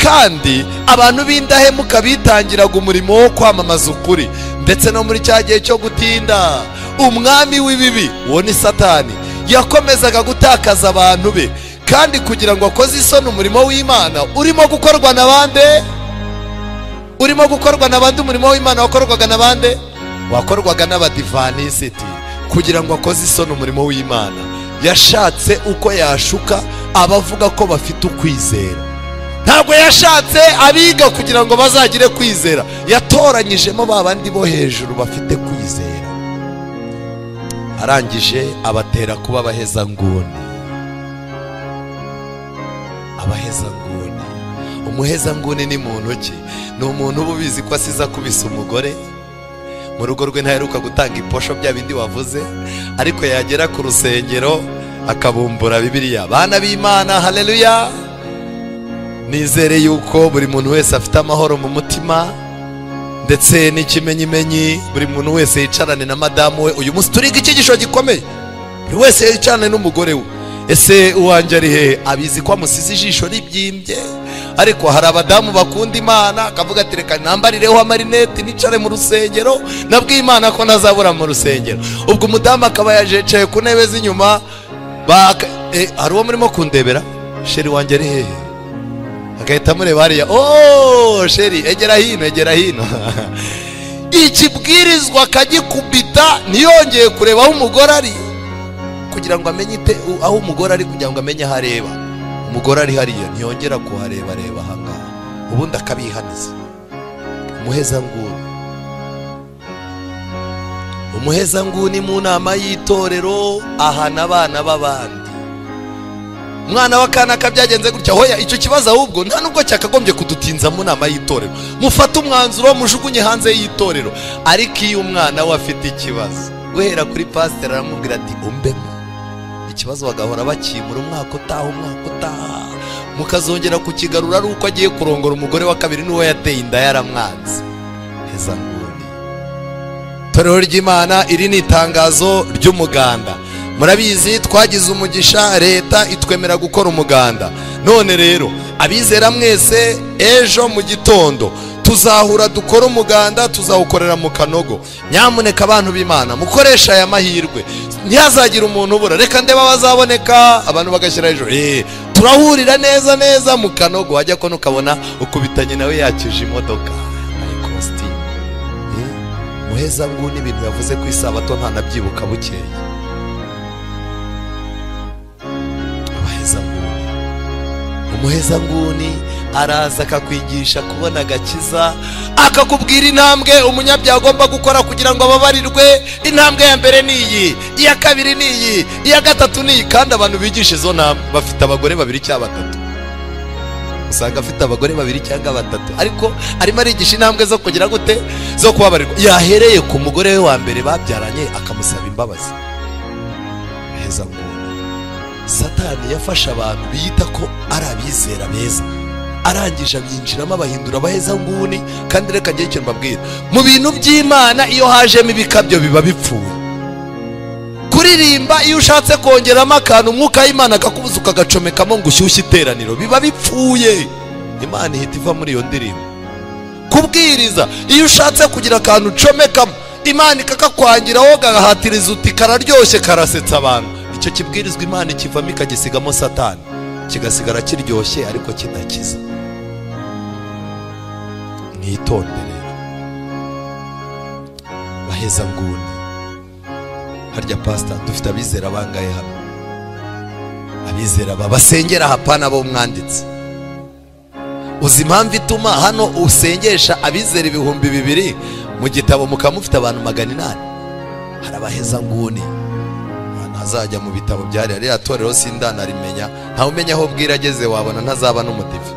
kandi abantu b'indahemuka bitangiraga umurimo wo kwamamaza ukuri ndetse no muri cya gihe cyo gutinda umwami w'ibibi uwo ni satani yakomezaga gutakaza abantu be kandi kugira ngo akoze isoni umurimo w'imana urimo gukorwa na bande urimo gukorwa na bande umurimo w'imana wakorwaga na bande wakorwaga n'abadivanisiti kugira ngo akoze isoni umurimo w'imana yashatse uko yashuka abavuga ko bafite ukwizera ntabwo yashatse abiga kugira ngo bazagire kwizera yatoranyijemo ba bandi bo hejuru bafite kwizera arangije abatera kuba abahezanguni abahezanguni umuhezanguni ni muntu ki ni umuntu uba ubizi ko asize akubise umugore mu rugo rwe ntaheruka gutanga iposho bya bindi wavuze ariko yagera ku rusengero akabumbura bibiriya bana b'imana hareruya nizere yuko buri muntu wese afite amahoro mu mutima ndetse n'ikimenyimenyi buri muntu wese yicarane na madamu we uyu munsi turiga icyigisho gikomeye buri wese yicarane n'umugore we ese uwanjye ari he abizi ko amusize ijisho ribyimbye ariko hari abadamu bakunda imana akavuga ati reka nambarireho amarineti nicare mu rusengero nabwiye imana ko ntazabura mu rusengero ubwo umudamu akaba yajicaye ku ntebe z'inyuma hari uwo murimo kundebera sheri wanjye ari hehe agahita amureba hariya ooo sheri egera hino egera hino ikibwirizwa akagikubita ntiyongeye kureba aho umugore ari kugira ngo amenye aho umugore ari kugira ngo amenye aho areba umugore ari hariya ntiyongera kuhareba reba ahangaha ubundi akabihaniza umuhezanguni umuhezanguni mu nama y'itorero ahana abana b'abandi umwana w'akanaka byagenze gutya hoya icyo kibazo ahubwo nta nubwo cyakagombye kudutinza mu nama y'itorero mufate umwanzuro mujugunye hanze y'itorero ariko iyo umwana we afite ikibazo guhera kuri pasiteri aramubwira ati umbemo ikibazo bagahora bakimura umwaka utaha umwaka utaha mukazongera kukigarura ari uko agiye kurongora umugore wa kabiri n'uwo yateye inda yaramwanze heza nguni itorero ry'imana iri ni itangazo ry'umuganda murabizi twagize umugisha leta itwemera gukora umuganda none rero abizera mwese ejo mu gitondo tuzahura dukora umuganda tuzawukorera mu kanogo nyamuneka abantu b'imana mukoresha aya mahirwe ntihazagira umuntu ubura reka ndeba bazaboneka abantu bagashyira hejuru eee turahurira neza neza mu kanogo wajya ko nukabona ukubitanye nawe yakije imodoka nayo kositimu muheza nguni ibintu yavuze ku isabato ntanabyibuka bukeye umuhezanguni araza akakwigisha kubona agakiza akakubwira intambwe umunyabyaha agomba gukora kugira ngo ababarirwe intambwe ya mbere ni iyi iya kabiri ni iyi iya gatatu ni iyi kandi abantu bigisha izo nama bafite abagore babiri cyangwa batatu usanga afite abagore babiri cyangwa batatu ariko arimo arigisha intambwe zo kugira gute zo kubabarirwa yahereye ku mugore we wa mbere babyaranye akamusaba imbabazi umuhezanguni satani yafashe abantu biyita ko ari abizera beza arangije abinjiramo abahindura abahezanguni kandi reka njye icyo mbabwira mu bintu by'imana iyo hajemo ibikabyo biba bipfuye kuririmba iyo ushatse kongeramo akantu umwuka w'imana akakubuza ukagacomekamo ngo ushyushye iteraniro biba bipfuye imana ihita iva muri iyo ndirimbo kubwiriza iyo ushatse kugira akantu ucomekamo imana ikakakwangiraho gahatiriza uti kararyoshye karasetsa abantu icyo kibwirizwa imana ikivamo ikagisigamo satani kigasigara kiryoshye ariko kidakiza mwitondere baheza nguni harya pasita dufite abizera bangaye hano abizera babasengera hapana bo mwanditse uzi impamvu ituma hano usengesha abizera ibihumbi bibiri mu gitabo mukaba mufite abantu magana inani hari abaheza nguni azajya mu bitabo byari ririya torero sindanarimenye ntawe umenya aho bwira ageze wabona ntazaba n'umudive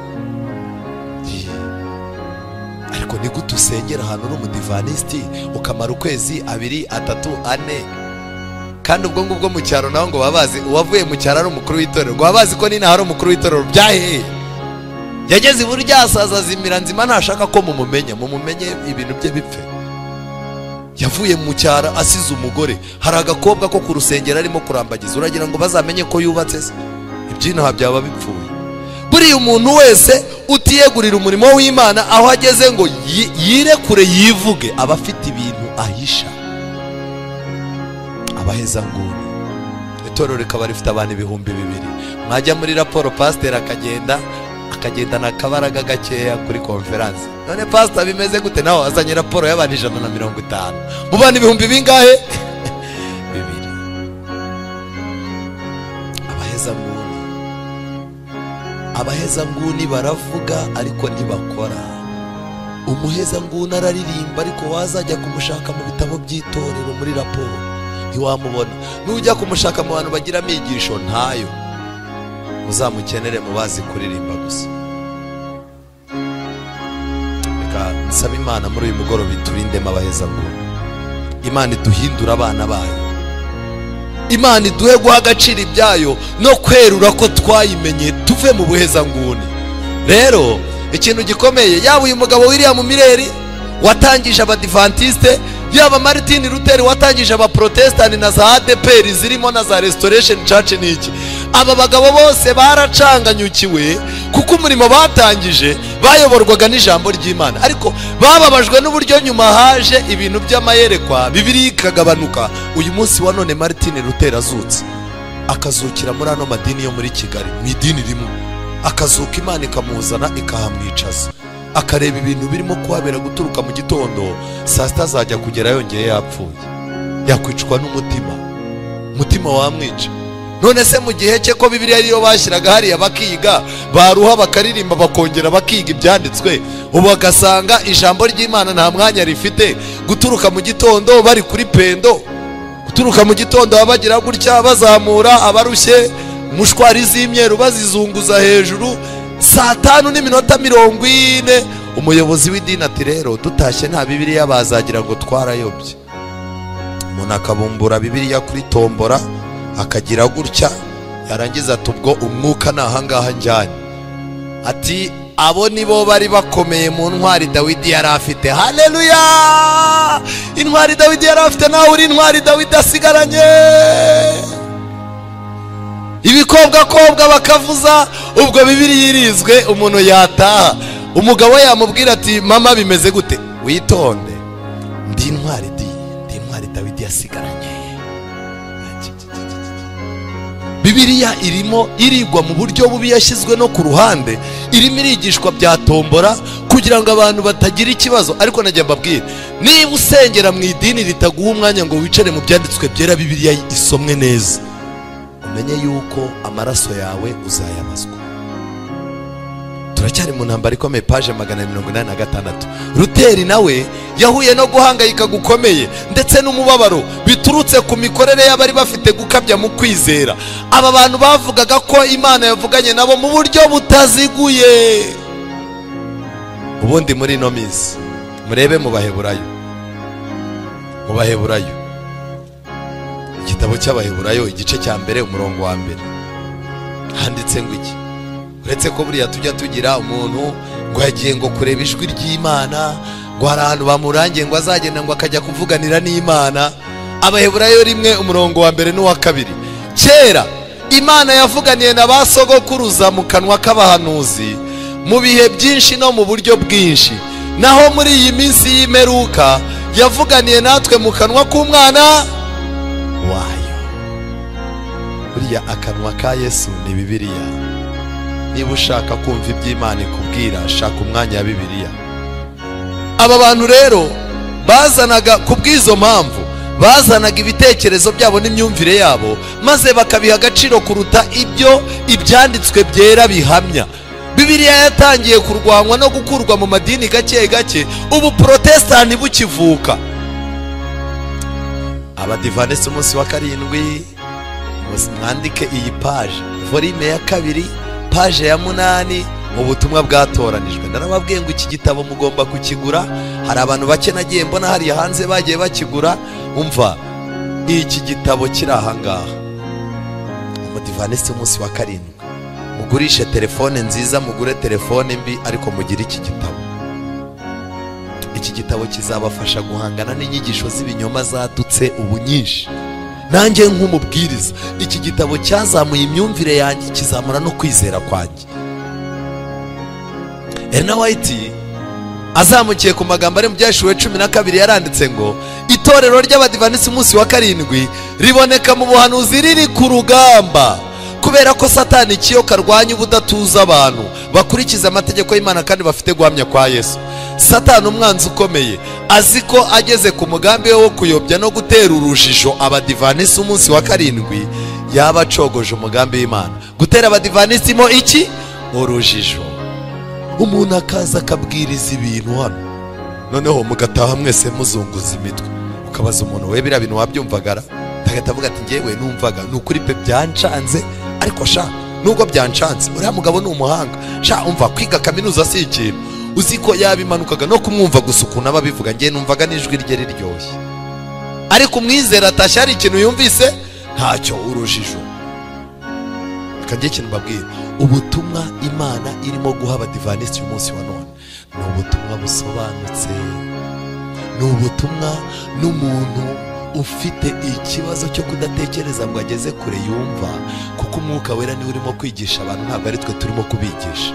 ariko ni gute usengera ahantu uri umudivanisiti ukamara ukwezi abiri atatu ane kandi ubwo ngubwo mu cyaro nawe ngo baba bazi uwavuye mu cyaro ari umukuru w'itorero ngo baba bazi ko n'inaha ari umukuru w'itorero byaheye yageze iburyo asaza azimira nzima ntashaka ko mumumenya mumumenye ibintu bye bipfe yavuye mu cyaro asize umugore hari agakobwa ko ku rusengero arimo kurambagiza uragira ngo bazamenye ko yubatse se iby'inaha byaba bipfuye buriya umuntu wese utiyegurira umurimo w'imana aho ageze ngo yirekure yivuge aba afite ibintu ahisha abahezanguni itorero rikaba rifite abantu ibihumbi bibiri mwajya muri raporo pasiteri akagenda akagendana akabaraga gakeya kuri konferanse none pasita bimeze gute nawe wazanye raporo y'abantu ijana na mirongo itanu mu bantu ibihumbi bingahe bibiri abahezanguni abahezanguni baravuga ariko ntibakora umuhezanguni araririmba ariko wazajya kumushaka mu bitabo by'itorero muri raporo ntiwamubona nujya kumushaka mu bantu bagira amigisho ntayo uzamukenere mu bazi kuririmba gusa reka nsaba imana muri uyu mugoroba iturindemo abahezanguni imana iduhindure abana bayo imana iduhe guha agaciro ibyayo no kwerura ko twayimenye tuve mu buhezanguni rero ikintu gikomeye yaba uyu mugabo wiriya mu mireri watangije abadivantisite yaba maritini ruteri watangije abaporotesitanti na za adeperi zirimo na za resitoresheni caci n'iki aba bagabo bose baracanganyukiwe kuko umurimo batangije bayoborwaga n'ijambo ry'imana ariko bababajwe n'uburyo nyuma haje ibintu by'amayerekwa bibiri ikagabanuka uyu munsi wa none maritini ruteri azutse akazukira muri ano madini yo muri kigali mu idini rimwe akazuka imana ikamuzana ikahamwicaza akareba ibintu birimo kuhabera guturuka mu gitondo saa sita azajya kugera yongeye yapfuye yakwicwa n'umutima umutima wamwica none se mu gihe cye ko bibiriya ariyo bashyiraga hariya bakiga baruha bakaririmba bakongera bakiga ibyanditswe ubu bagasanga ijambo ry'imana nta mwanya rifite guturuka mu gitondo bari kuri pendo guturuka mu gitondo baba bagira gutya bazamura abarushye mushwari z'imyeru bazizunguza hejuru saa tanu n'iminota mirongo ine umuyobozi w'idini ati rero dutashye nta bibiriya bazagira ngo twarayobye umuntu akabumbura bibiriya kuri tombora akagira gutya yarangiza ati ubwo umwuka ni ahangaha njyanye ati abo nibo bari bakomeye mu ntwari dawidi yari afite hareruya intwari dawidi yari afite nawe uri intwari dawidi asigaranye ibikobwakobwa bakavuza ubwo bibiri yirizwe umuntu yataha umugabo yamubwira ati mama bimeze gute witonde ndi intwari di ndi intwari dawidi yasigaranye bibiriya irimo irigwa mu buryo bubi yashyizwe no ku ruhande irimo irigishwa bya tombora kugira ngo abantu batagira ikibazo ariko najya mbabwira niba usengera mu idini ritaguha umwanya ngo wicare mu byanditswe byera bibiriya isomwe neza umenye yuko amaraso yawe uzayabazwa turacyari mu ntambaro ikomeye paje magana mirongo inani na gatandatu ruteri nawe yahuye no guhangayika gukomeye ndetse n'umubabaro biturutse ku mikorere y'abari bafite gukabya mu kwizera aba bantu bavugaga ko imana yavuganye nabo mu buryo butaziguye ubundi muri ino minsi murebe mu baheburayo mu baheburayo igitabo cy'abaheburayo igice cya mbere umurongo wa mbere handitse ngo iki uretse ko buriya tujya tugira umuntu ngo yagiye ngo kureba ijwi ry'imana ngo hari ahantu bamurangiye ngo azagenda ngo akajya kuvuganira n'imana abaheburayo rimwe umurongo wa mbere n'uwa kabiri kera imana yavuganiye na ba sogokuruza mu kanwa k'abahanuzi mu bihe byinshi no mu buryo bwinshi naho muri iyi minsi y'imperuka yavuganiye natwe mu kanwa k'umwana wayo buriya akanwa ka yesu ni bibiriya niba ushaka kumva iby'imana ikubwira shaka umwanya wa bibiliya aba bantu rero bazanaga ku bw'izo mpamvu bazanaga ibitekerezo byabo n'imyumvire yabo maze bakabiha agaciro kuruta ibyo ibyanditswe byera bihamya bibiliya yatangiye kurwanwa no gukurwa mu madini gake gake ubu porotesitanti bukivuka abadivanisi umunsi wa karindwi mwandike iyi paje volume ya kabiri paje ya munani mu butumwa bwatoranijwe narababwiye ngo iki gitabo mugomba kukigura hari abantu bake nagiye mbona hariya hanze bagiye bakigura umva iki gitabo kiri ahangaha umutivanisi umunsi wa karindwi mugurishe telefone nziza mugure telefone mbi ariko mugire iki gitabo iki gitabo kizabafasha guhangana n'inyigisho z'ibinyoma zadutse ubu nyinshi nanjye nk'umubwiriza iki gitabo cyazamuye imyumvire yanjye kizamura no kwizera kwanjye ena wayiti azamukiye ku magambo ari mu byashuwe cumi na kabiri yaranditse ngo itorero ry'abadivanisi umunsi wa karindwi riboneka mu buhanuzi riri ku rugamba kubera ko satani ikiyoka arwanya ubudatuza abantu bakurikiza amategeko y'imana kandi bafite guhamya kwa yesu satani umwanzi ukomeye azi ko ageze ku mugambi we wo kuyobya no gutera urujijo abadivanisi umunsi wa karindwi yaba acogoje umugambi w'imana gutera abadivanisi mo iki urujijo umuntu akaza akabwiriza ibintu hano noneho mugataha mwese muzunguza imitwe ukabaza umuntu we biriya bintu wabyumvagara agahita avuga ati ngewe numvaga ni ukuri pe byancanze ariko sha nubwo byancanze uriya mugabo ni umuhanga sha umva kwiga kaminuza si ikintu uzi ko yabimanukaga no kumwumva gusa ukuntu aba abivuga ngewe numvaga n'ijwi rye riryoshye ariko umwizera atashye hari ikintu yumvise ntacyo urujijo reka njye ikintu mbabwira ubutumwa imana irimo guha abadivanisi uyu munsi wa none ni ubutumwa busobanutse ni ubutumwa n'umuntu ufite ikibazo cyo kudatekereza ngo ageze kure yumva kuko umwuka wera niwe urimo kwigisha abantu ntabwo ari twe turimo kubigisha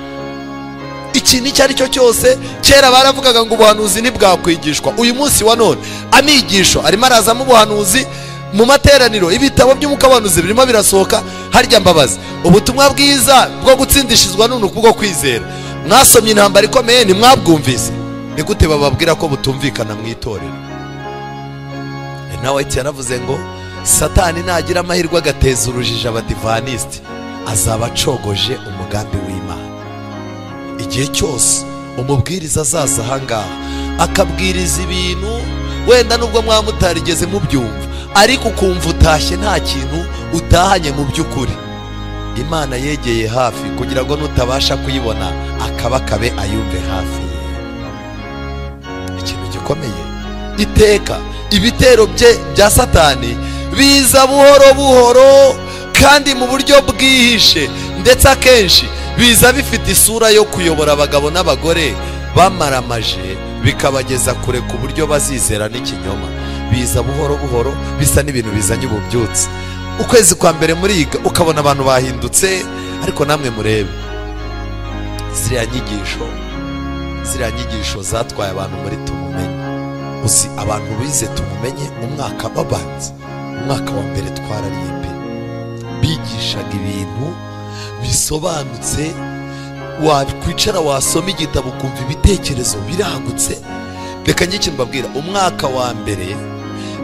ikintu icyo ari cyo cyose kera baravugaga ngo ubuhanuzi ntibwakwigishwa uyu munsi wa none amigisho arimo arazamo ubuhanuzi mu materaniro ibitabo by'umwuka w'abahanuzi birimo birasohoka harya mbabazi ubutumwa bwiza bwo gutsindishizwa none bwo kwizera mwasomye intambara ikomeye ntimwabwumvise ni gute bababwira ko butumvikana mu itorero E, nawe yaravuze ngo satani nagira amahirwe agateza urujijo abadivanisiti azaba acogoje umugambi w'imana igihe cyose umubwiriza azaza ahangaha akabwiriza ibintu wenda nubwo mwaba mutarigeze mubyumva ariko ukumva utashye nta kintu utahanye mu by'ukuri imana yegeye hafi kugira ngo nutabasha kuyibona akabakabe ayumve hafi ye ikintu gikomeye iteka ibitero bye bya satani biza buhoro buhoro kandi mu buryo bwihishe ndetse akenshi biza bifite isura yo kuyobora abagabo n'abagore bamaramaje bikabageza kure ku buryo bazizera n'ikinyoma biza buhoro buhoro bisa n'ibintu bizanye ububyutse ukwezi kwa mbere muriga ukabona abantu bahindutse ariko namwe murebe ziriya nyigisho ziriya nyigisho zatwaye abantu muri tumumenye uzi abantu bize tumumenye umwaka babanza umwaka wa mbere twarariye pe bigishaga ibintu bisobanutse wakwicara wasoma igitabo ukumva ibitekerezo biragutse reka njye ikintu mbabwira umwaka wa mbere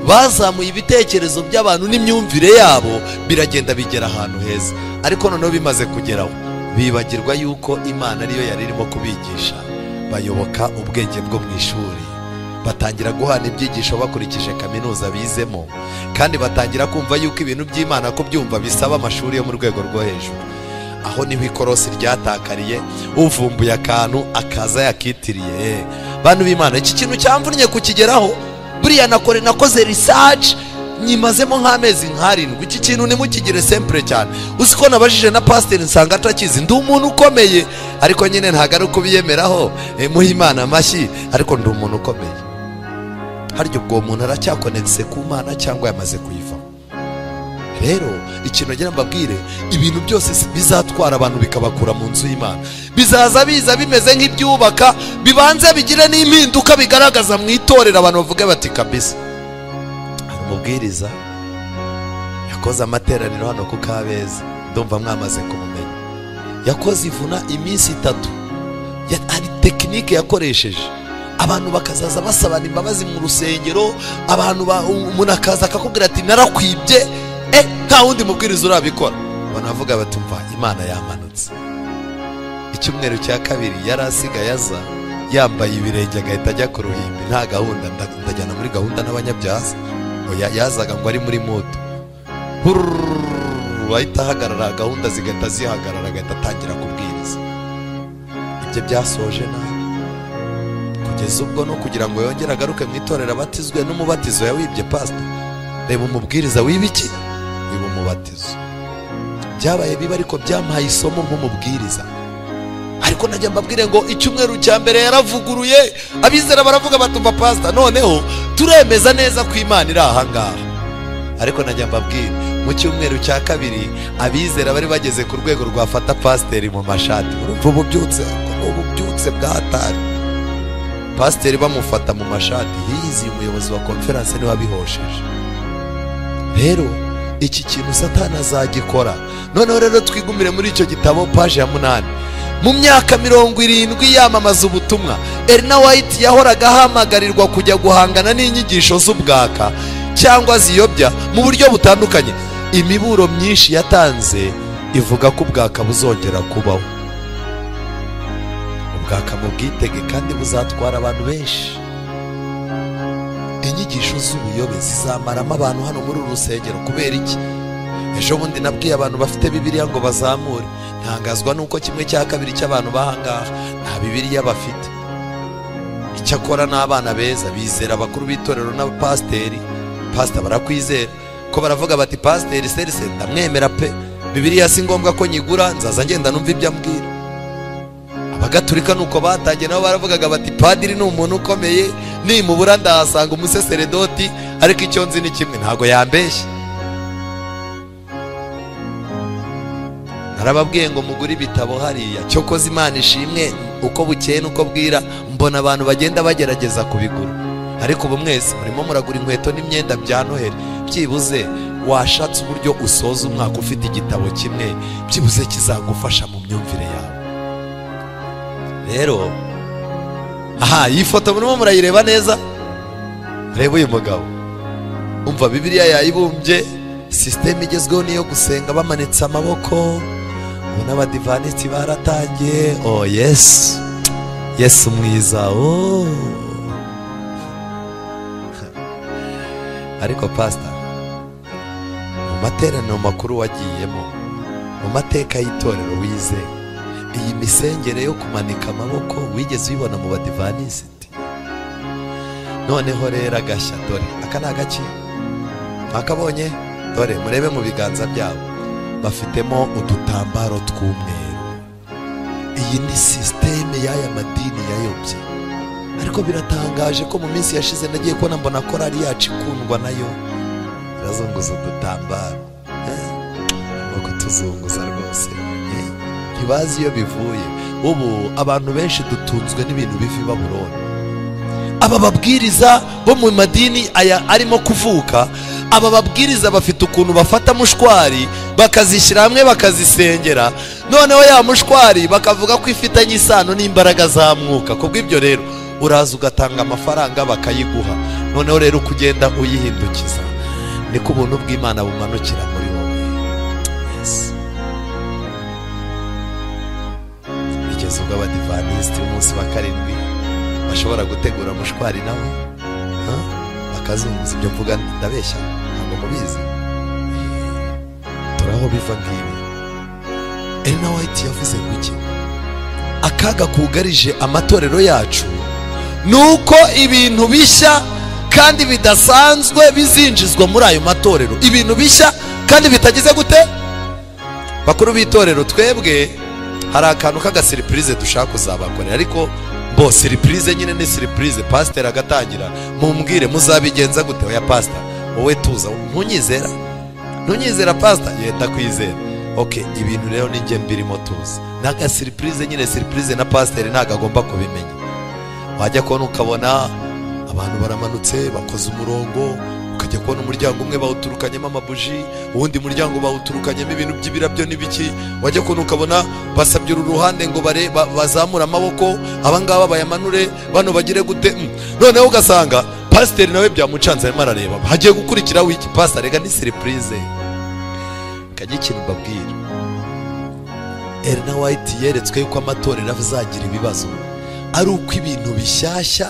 bazamuye ibitekerezo by'abantu n'imyumvire yabo biragenda bigera ahantu heza ariko noneho bimaze kugeraho bibagirwa yuko imana ariyo yari irimo kubigisha bayoboka ubwenge bwo mu ishuri batangira guhana ibyigisho bakurikije kaminuza bizemo kandi batangira kumva yuko ibintu by'imana kubyumva bisaba amashuri yo mu rwego rwo hejuru aho niho ikorosi ryatakariye uvumbuye akantu akaza yakitiriye bantu b'imana iki kintu cyamvunnye kukigeraho buriya nakore nakoze risaci nyimazemo nk'amezi nk'arindwi iki kintu ntimukigire sempure cyane uzi ko nabajije na pasiteri nsanga atakizi ndi umuntu ukomeye ariko nyine ntabwo ari ukubiyemeraho muhe imana amashyi ariko ndi umuntu ukomeye harya ubwo uwo muntu aracyakonegise ku mana cyangwa yamaze kuyivamo rero ikintu agira mbabwire ibintu byose si- bizatwara abantu bikabakura mu nzu y'imana bizaza biza bimeze nk'ibyubaka bibanze bigire n'impinduka bigaragaza mu itorero abantu bavuge bati kabisa hari umubwiriza yakoze amateraniro hano ku kabeza ndumva mwamaze kumumenya yakoze ivuna iminsi itatu Ya- hari tekinike yakoresheje abantu bakazaza basabana imbabazi mu rusengero abantu ba- umuntu akaza akakubwira ati narakwibye eh nta wundi mubwiriza urabikora banavuga batumva imana yamanutse icyumweru cya kabiri yari asigaye aza yambaye ibirenge agahita ajya ku ruhimbi nta gahunda nda- ndajyana muri gahunda n'abanyabyaha Oya, yazaga ngo ari muri moto Hurururu, ahita ahagarara gahunda zigahita zihagarara agahita atangira kubwiriza ibyo byasoje nabi kugeza ubwo no kugira ngo yongere agaruke mu itorero abatizwe n'umubatizo yawibye pasita reba umubwiriza wibiki wiba umubatizo byabaye bibi ariko byamuhaye isomo nk'umubwiriza ariko najya mbabwire ngo icyumweru cya mbere yaravuguruye abizera baravuga batumva pasita noneho turemeza neza ko imana iri ahangaha ariko najya mbabwira mu cyumweru cya kabiri abizera bari bageze ku rwego rwafata pasiteri mu mashati urumva ububyutse ububyutse bwa hatari pasiteri bamufata mu mashati hizi umuyobozi wa konferanse niwe abihosheje rero iki kintu satana azagikora noneho rero twigumire muri icyo gitabo paje ya munani mu myaka mirongo irindwi yamamaza ubutumwa erina wayiti yahoraga ahamagarirwa kujya guhangana n'inyigisho z'ubwaka cyangwa ziyobya mu buryo butandukanye imiburo myinshi yatanze ivuga ko ubwaka buzongera kubaho ubwaka bwitege kandi buzatwara abantu benshi inyigisho z'ubuyobe zizamaramo abantu hano muri uru rusengero kubera iki ejo bundi nabwiye abantu bafite bibiriya ngo bazamure ntangazwa nuko kimwe cya kabiri cy'abantu bahangaha nta bibiriya bafite icyakora n'abana beza bizera abakuru b'itorero n'abapasiteri pasita barakwizera ko baravuga bati pasiteri serise ndamwemera pe bibiriya si ngombwa ko nyigura nzaza ngenda numva ibyo ambwira abagatulika ni uko batangiye nabo baravugaga bati padiri ni umuntu ukomeye nimubura ndahasanga umuseseredoti ariko icyo nzi ni kimwe ntabwo yambeshye narababwiye ngo mugure ibitabo hariya cyokoze imana ishimwe uko bukeye n'uko bwira mbona abantu bagenda bagerageza kubigura ariko ubu mwese murimo muragura inkweto n'imyenda bya noheli byibuze washatse uburyo usoza umwaka ufite igitabo kimwe byibuze kizagufasha mu myumvire yawe rero aha iyi foto murimo murayireba neza reba uyu mugabo umva bibiriya yayibumbye sisiteme igezweho niyo gusenga bamanitse amaboko n'abadivaniti baratangiye oh yesu yesu mwiza oh ariko pasita mu materaniro makuru wagiyemo mu mateka y'itorero wize iyi misengere yo kumanika amaboko wigeze uyibona mu badivanisiti noneho rero agashya dore aka ni agaki ntakabonye dore murebe mu biganza byabo bafitemo udutambaro tw'umweru iyi ni sisiteme y'aya madini yayobye ariko biratangaje ko mu minsi yashize nagiye kubona mbona korari yacu ikundwa nayo irazunguza udutambaro no kutuzunguza rwose ntibazi iyo bivuye ubu abantu benshi dutunzwe n'ibintu biva i baburoni aba babwiriza bo mu madini aya arimo kuvuka aba babwiriza bafite ukuntu bafata mushwari bakazishyira hamwe bakazisengera noneho ya mushwari bakavuga ko ifitanye isano n'imbaraga za mwuka kubw'ibyo rero uraza ugatanga amafaranga bakayiguha noneho rero uko ugenda uyihindukiza niko ubuntu bw'imana bumanukira muri wowe bigeze ubwo abadivanisiti umunsi wa karindwi bashobora gutegura mushwari nawe bakazunguza ibyo mvuga ndabeshya ntabwo mubizi turaho biva ngibi erina wayiti yavuze ngo iki akaga kugarije amatorero yacu ni uko ibintu bishya kandi bidasanzwe bizinjizwa muri ayo matorero ibintu bishya kandi bitagize gute bakuru b'itorero twebwe hari akantu k'agasiripurize dushaka kuzabakorera ariko bo siripurize nyine ni siripurize pasiteri agatangira mumbwire muzabigenza gute oya pasita wowe tuza ntunyizera ntunyizera pasita yenda kwizera oke ibintu rero n'inge mbirimo tuzi ni agasiripurize nyine siripurize na pasiteri ntabwo agomba kubimenya wajya kubona ukabona abantu baramanutse bakoze umurongo ukajya kubona umuryango umwe bawuturukanyemo amabuji uwundi muryango bawuturukanyemo ibintu by'ibirabyo n'ibiki wajya kubona ukabona basabye uru ruhande ngo bazamure amaboko abangaba bayamanure bano bagire gute noneho ugasanga pasiteri nawe byamucanze arimo arareba hagiye gukurikiraho iki pasita reka ni siripurize kajya ikintu mbabwira erina wayiti yeretswe yuko amatorero azagira ibibazo ari uko ibintu bishyashya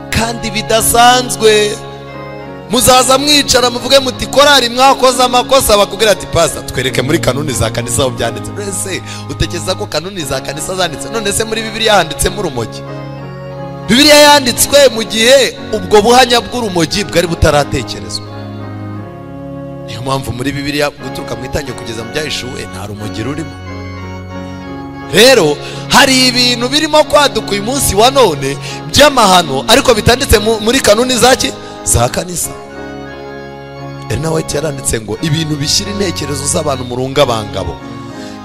kandi bidasanzwe muzaza mwicara muvuge muti korari mwakoze amakosa bakubwira ati pasa twereke muri kanuni za kanisa aho byanditse mbese utekereza ko kanuni za kanisa zanditse none se muri bibiriya handitsemo urumogi bibiriya yanditswe mu gihe ubwo buhanya bw'urumogi bwari butaratekerezwa niyo mpamvu muri bibiriya guturuka mu itangira kugeza mu byahishuwe nta rumogi rurimo rero hari ibintu birimo kwaduka uyu munsi wa none by'amahano ariko bitanditse muri kanuni za ki za kanisa erina wayiti yaranditse ngo ibintu bishyira intekerezo z'abantu mu rungabangabo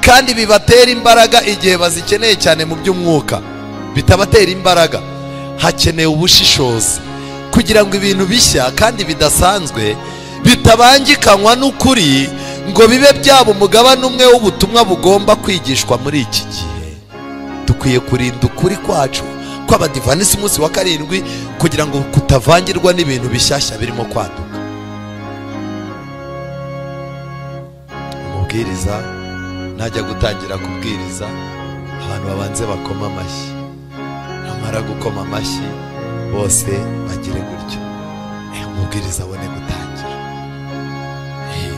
kandi bibatera imbaraga igihe bazikeneye cyane mu by'umwuka bitabatera imbaraga hakenewe ubushishozi kugira ngo ibintu bishya kandi bidasanzwe bitabangikanywa n'ukuri ngo bibe byaba umugabane umwe w'ubutumwa bugomba kwigishwa muri iki gihe dukwiye kurinda ukuri kwacu kw'abadivanisi umunsi wa karindwi kugira ngo kutavangirwa n'ibintu bishyashya birimo kwaduka umubwiriza ntajya gutangira kubwiriza abantu babanze bakoma amashyi namara gukoma amashyi bose bagire gutyo eh, umubwiriza abone gutangira Eh,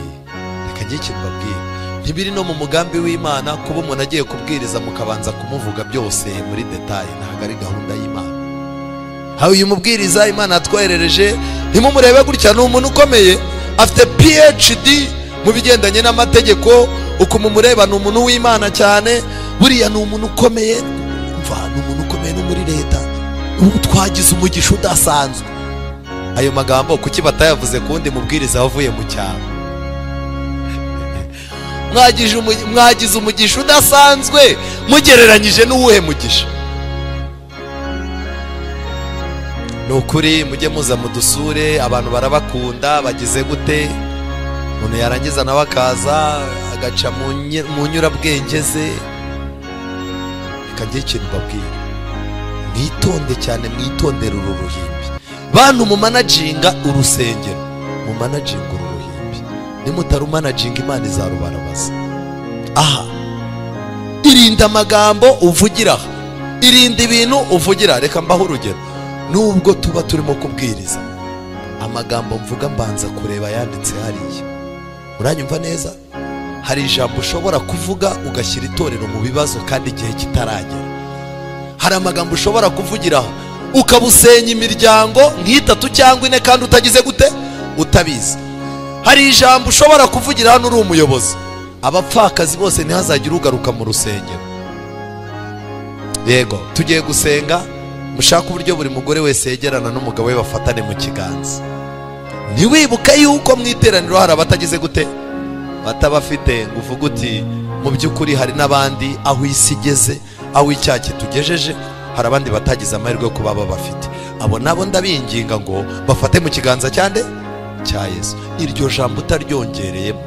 reka njye ikintu mbabwire ntibiri no mu mugambi w'imana kuba umuntu agiye kubwiriza mukabanza kumuvuga byose muri detaye ntabwo ari gahunda y'imana hari uyu mubwiriza imana yatwoherereje ntimumurebe gutya ni umuntu ukomeye afite phd mu bigendanye n'amategeko ukuntu umureba ni umuntu w'imana cyane buriya ni umuntu ukomeye mva ni umuntu ukomeye no muri leta ubu twagize umugisha udasanzwe ayo magambo kuki batayavuze ku wundi mubwiriza wavuye mu cyaro Mwagize umu- mwagize umugisha udasanzwe mugereranyije n'uwuhe mugisha ni ukuri mujye muza mudusure abantu barabakunda bagize gute umuntu yarangiza nawe akaza agaca mu nye- mu nyurabwenge ze reka njye ikintu mbabwira mwitonde cyane mwitondere uru ruhimbi bantu mumanaginga urusengero mumanaginga uru ruhimbi nimutarumanajinga imana izarubarabaza aha irinda amagambo uvugira aha irinda ibintu uvugira reka mbaho urugero nubwo tuba turimo kubwiriza amagambo mvuga mbanza kureba yanditse hariya uranyumva neza hari ijambo ushobora kuvuga ugashyira itorero mu bibazo kandi igihe kitaragera hari amagambo ushobora kuvugiraho ukaba usenya imiryango nk'itatu cyangwa ine kandi utagize gute utabizi hari ijambo ushobora kuvugira hano uri umuyobozi abapfakazi bose ntihazagire ugaruka mu rusengero yego tugiye gusenga mushake uburyo buri mugore wese yegerana n'umugabo we bafatane mu kiganza ntiwibuke yuko mu iteraniro hari abatagize gute batabafite ngo uvuge uti mu by'ukuri hari n'abandi aho isi igeze aho icyaha kitugejeje hari abandi batagize amahirwe yo kuba babafite abo nabo ndabinginga ngo bafate mu kiganza cyande cya yesu iryo jambo utaryongereyemo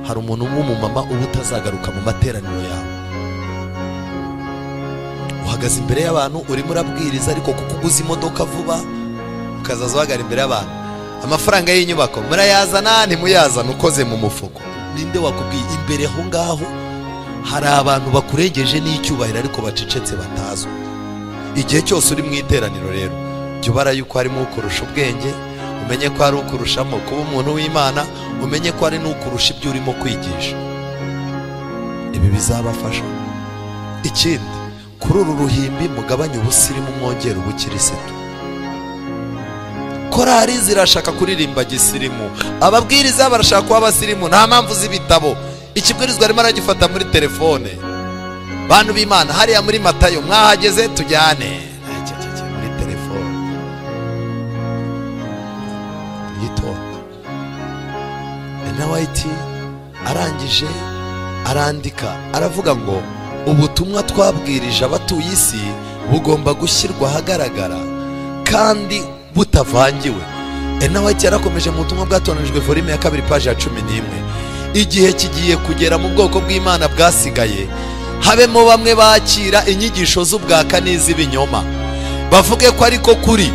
hari umuntu w'umumama uba utazagaruka mu materaniro yawe uhagaze imbere y'abantu urimo urabwiriza ariko kuko uguze imodoka vuba ukazaza uhagara imbere y'abantu amafaranga y'inyubako murayazana ntimuyazana ukoze mu mufuko ninde wakubwiye imbere aho ngaho hari abantu bakurengeje n'icyubahiro ariko bacecetse batazwi igihe cyose uri mu iteraniro rero jya ubara yuko harimo ukurusha ubwenge umenye ko hari ukurushamo kuba umuntu w'imana umenye ko hari n'ukurusha ibyo urimo kwigisha ibi bizabafasha ikindi kuri uru ruhimbi mugabanye ubusirimu mwongere ubukirisitu korari zirashaka kuririmba gisirimu ababwiriza barashaka kuba abasirimu nta mpamvu z'ibitabo ikibwirizwa arimo aragifata muri telefone bantu b'imana hariya muri matayo mwahageze tujyane Icyo, icyo, icyo, muri telefone yitonda enawayiti arangije arandika aravuga ngo ubutumwa twabwirije abatuye isi bugomba gushyirwa ahagaragara kandi butavangiwe enawayiti yarakomeje mu butumwa bwatonanijwe forime ya kabiri paji ya cumi n'imwe igihe kigiye kugera mu bwoko bw'imana bwasigaye habemo bamwe bakira inyigisho z'ubwaka n'iz'ibinyoma bavuge ko ariko kuri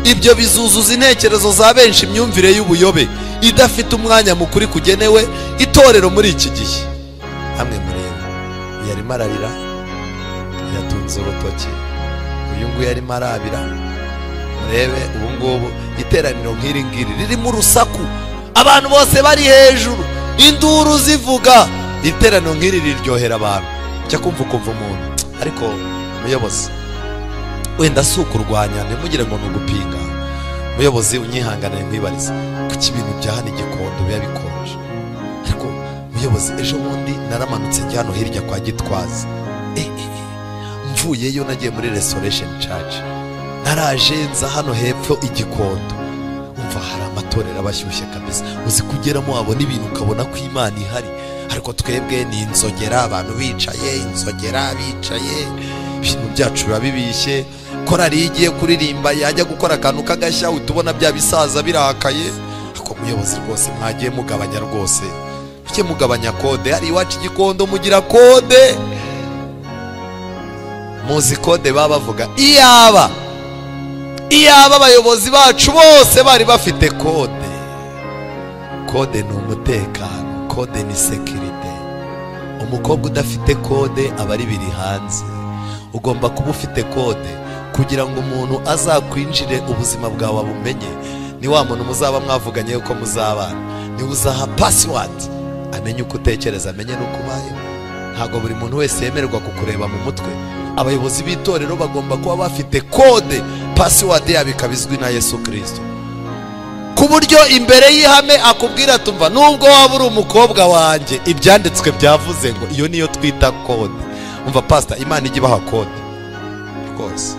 ibyo bizuzuza intekerezo za benshi imyumvire y'ubuyobe idafite umwanya mukuri kugenewe itorero muri iki gihe hamwe mureba uyu arimo ararira yatunze urutoki uyu nguyu arimo arabira murebe ubungubu iteraniro nk'iri ngiri ririmo urusaku abantu bose bari hejuru induru zivuga iteraniro nk'iri riryohera abantu cyo kumva ukumva umuntu ariko muyobozi wenda si ukurwanya ntimugire ngo ni ugupinga muyobozi unyihanganire nkwibarize kuki ibintu bya hano igikondo biba bikonje ariko muyobozi ejo bundi naramanutse njya hano hirya kwa gitwaza Eh, eh, eh. mvuyeyo nagiye muri restoration church naraje nza hano hepfo igikondo umva hari amatorero aba ashyushye kabisa uzi kugeramo wabona ibintu ukabona ko imana ihari ariko twebwe ni inzogera abantu bicaye inzogera bicaye ibintu byacu biba bibishye korari iyo igiye kuririmba yajya gukora akantu k'agashya uhita ubona bya bisaza birakaye ako muyobozi rwose mwagiye mugabanya rwose muke mugabanya kode hari iwacu igikondo mugira kode muzi kode baba bavuga iyaba iyaba abayobozi bacu bose bari bafite kode kode ni umutekano kode ni sekirite umukobwa udafite kode aba ari biri hanze ugomba kuba ufite kode kugira ngo umuntu azakwinjire ubuzima bwawe abumenye ni wa muntu muzaba mwavuganye yuko muzabana niwe uzaha pasiwadi amenye uko utekereza amenye n'uko ubayeho ntabwo buri muntu wese yemererwa kukureba mu mutwe abayobozi b'itorero bagomba kuba bafite kode pasiwadi yabo ikaba izwi na yesu kirisito ku buryo imbere y'ihame akubwira tumva nubwo waba uri umukobwa wanjye ibyanditswe byavuze ngo iyo niyo twita kode umva pasita imana ijya ibaha kode rwose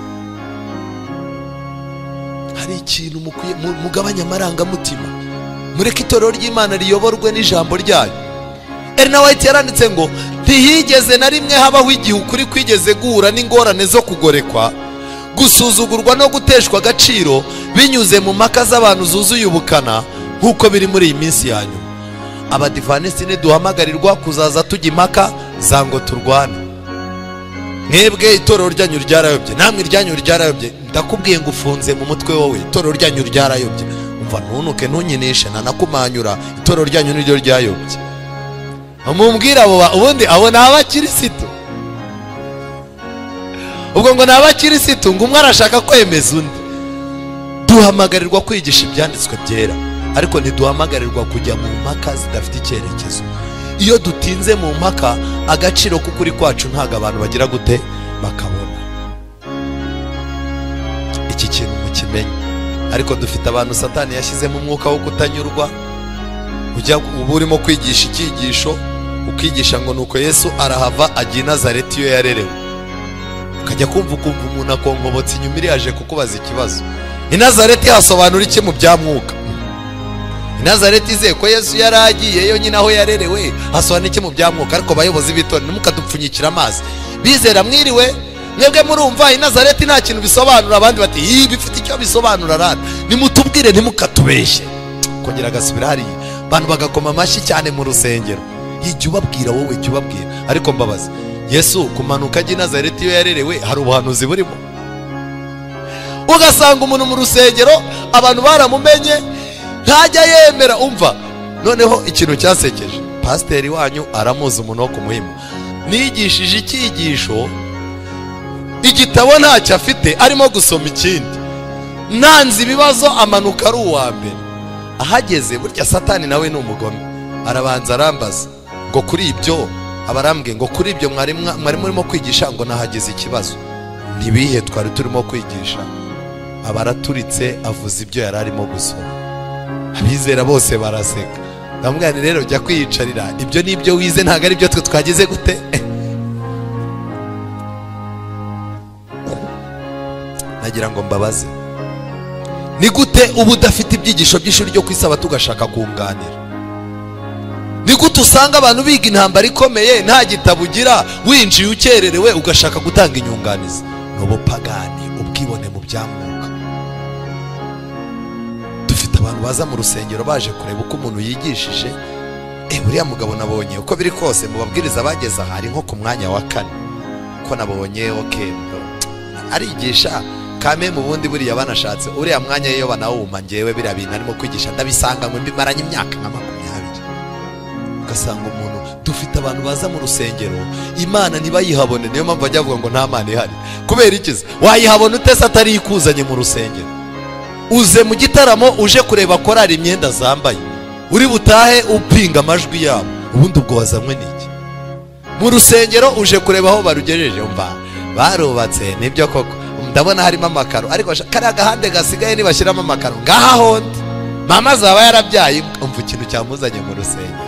hari ikintu mukwiye mu- mugabanye amarangamutima mureke itorero ry'imana riyoborwe n'ijambo ryayo erina wayiti yaranditse ngo ntihigeze na rimwe habaho igihe ukuri kwigeze guhura n'ingorane zo kugorekwa gusuzugurwa no guteshwa agaciro binyuze mu mpaka z'abantu zuzuye ubukana nk'uko biri muri iyi minsi ya nyuma abadivanisiti ntiduhamagarirwa kuzaza tujya impaka za ngo turwane mwebwe itorero ryanyu ryarayobye namwe iryanyu ryarayobye ndakubwiye ngo ufunze mu mutwe wowe itorero ryanyu ryarayobye umva ntunuke ntunyinishe nanakumanyura itorero ryanyu niryo ryayobye mumbwire abo ba- ubundi abo ni abakirisitu ubwo ngo ni abakirisitu ngo umwe arashaka kwemeza undi duhamagarirwa kwigisha ibyanditswe byera ariko ntiduhamagarirwa kujya mu mpaka zidafite icyerekezo iyo dutinze mu mpaka agaciro k'ukuri kwacu ntabwo abantu bagira gute bakabona iki kintu mukimenye ariko dufite abantu satani yashyizemo umwuka wo kutanyurwa ujya uba urimo kwigisha icyigisho ukigisha ngo nuko yesu arahava ajya i nazareti iyo yarerewe ukajya kumva ukumva umuntu akonkobotse inyuma iriyaje kukubaza ikibazo i nazareti hasobanura iki mu bya mwuka i nazareti izeye ko yesu yari agiyeyo nyine aho yarerewe hasobanura iki mu bya mwuka ariko abayobozi b'itorero ntimukadupfunyikire amazi bizera mwiriwe mwebwe murumva i nazareti nta kintu bisobanura abandi bati iyi bifite icyo bisobanura rada nimutubwire ntimukatubeshye kongera agasubira hariya abantu bagakoma amashyi cyane mu rusengero jya ubabwira wowe jya ubabwira ariko mbabaza yesu kumanuka ajya i nazareti iyo yarerewe hari ubuhanuzi burimo ugasanga umuntu mu rusengero abantu baramumenye ntajya yemera umva noneho ikintu cyasekeje pasiteri wanyu aramuzi umuntu wo kumuhima nigishije icyigisho igitabo ntacyo afite arimo gusoma ikindi nanze ibibazo amanuka ari uwa mbere ahageze burya satani nawe ni umugome arabanza arambaza ngo kuri ibyo abarambwe ngo kuri ibyo mwari mwa- mwari murimo kwigisha ngo nahageze ikibazo ntibihe twari turimo kwigisha abaraturitse avuze ibyo yari arimo gusoma abizera bose baraseka ndamubwira nti rero jya kwiyicarira ibyo ni ibyo wize ntabwo ari byo twe twagize gute nagira ngo mbabaze ni gute uba udafite ibyigisho by'ishuri ryo kwisaba tugashaka kunganira ni gute usanga abantu biga intambara ikomeye nta gitabo ugira winjiye ukererewe ugashaka gutanga inyunganizi ni ubupagani ubwibone mu byamwuka dufite abantu baza mu rusengero baje kureba uko umuntu yigishije eh buriya mugabo nabonye uko biri kose mu babwiriza bageze aha ari nko ku mwanya wa kane ko nabonye okendo arigisha kame mu bundi buriya banashatse uriya mwanya iyo banawuma ngewe biriya bintu arimo kwigisha ndabisanga ngo mbimaranye imyaka nka makumyabiri ugasanga umuntu dufite abantu baza mu rusengero imana ntibayihabone niyo mpamvu bajya bavuga ngo nta mana ihari kubera iki se wayihabona ute se atari ikuzanye mu rusengero uze mu gitaramo uje kureba korari imyenda zambaye uri butahe upinga amajwi yabo ubundi ubwo wazanywe n'iki mu rusengero uje kureba aho barugejeje mva barubatse nibyo koko ndabona harimo amakaro ariko sha- kariya gahande gasigaye nibashyiramo amakaro ngaha hondi mama azaba yarabyaye umva ikintu cyamuzanye mu rusengero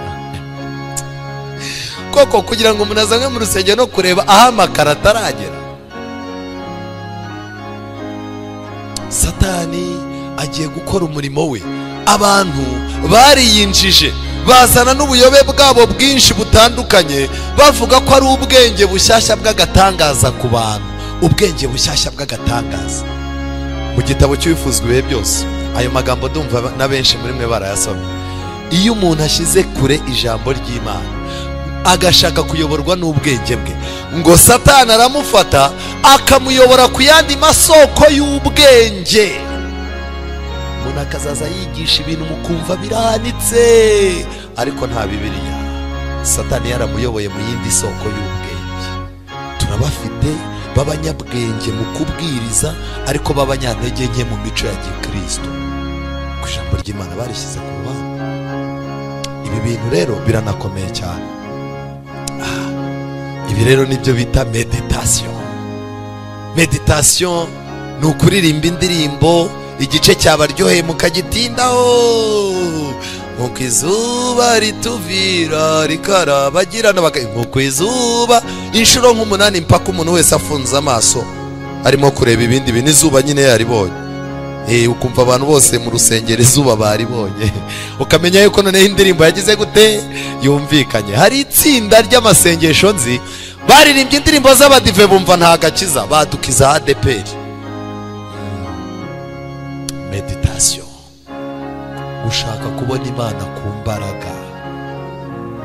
koko kugira ngo umuntu azanwe mu rusengero no kureba aho amakaro ataragera satani agiye gukora umurimo we abantu bariyinjije bazana n'ubuyobe bwabo bwinshi butandukanye bavuga ko ari ubwenge bushyashya bw'agatangaza ku bantu ubwenge bushyashya bw'agatangaza mu gitabo cy'ubifuzwa ibihe byose ayo magambo ndumva na benshi muri mwe barayasoma iyo umuntu ashyize kure ijambo ry'imana agashaka kuyoborwa n'ubwenge bwe ngo satani aramufata akamuyobora ku yandi masoko y'ubwenge umuntu akazaza yigisha ibintu mukumva birahanitse ariko nta bibiriya satani yaramuyoboye mu yindi soko y'ubwenge turabafite b'abanyabwenge mu kubwiriza ariko b'abanyantege nke mu mico ya gikristo ku ijambo ry'imana barishyize ku ruhande ibi bintu rero biranakomeye cyane Ah, ibi rero nibyo bita meditasiyo meditasiyo ni ukuririmba indirimbo igice cyabaryoheye mukagitindaho nkuko izuba rituvira rikarabagirana baka- nkuko izuba inshuro nk'umunani mpaka umuntu wese afunze amaso arimo kureba ibindi bintu izuba nyine yaribonye Eh, ukumva abantu bose mu rusengero izuba baribonye ukamenya yuko noneho indirimbo yagize gute yumvikanye hari itsinda ry'amasengesho nzi baririmbye indirimbo z'abadive bumva nta gakiza badukiza adeperi meditasiyo gushaka kubona imana ku mbaraga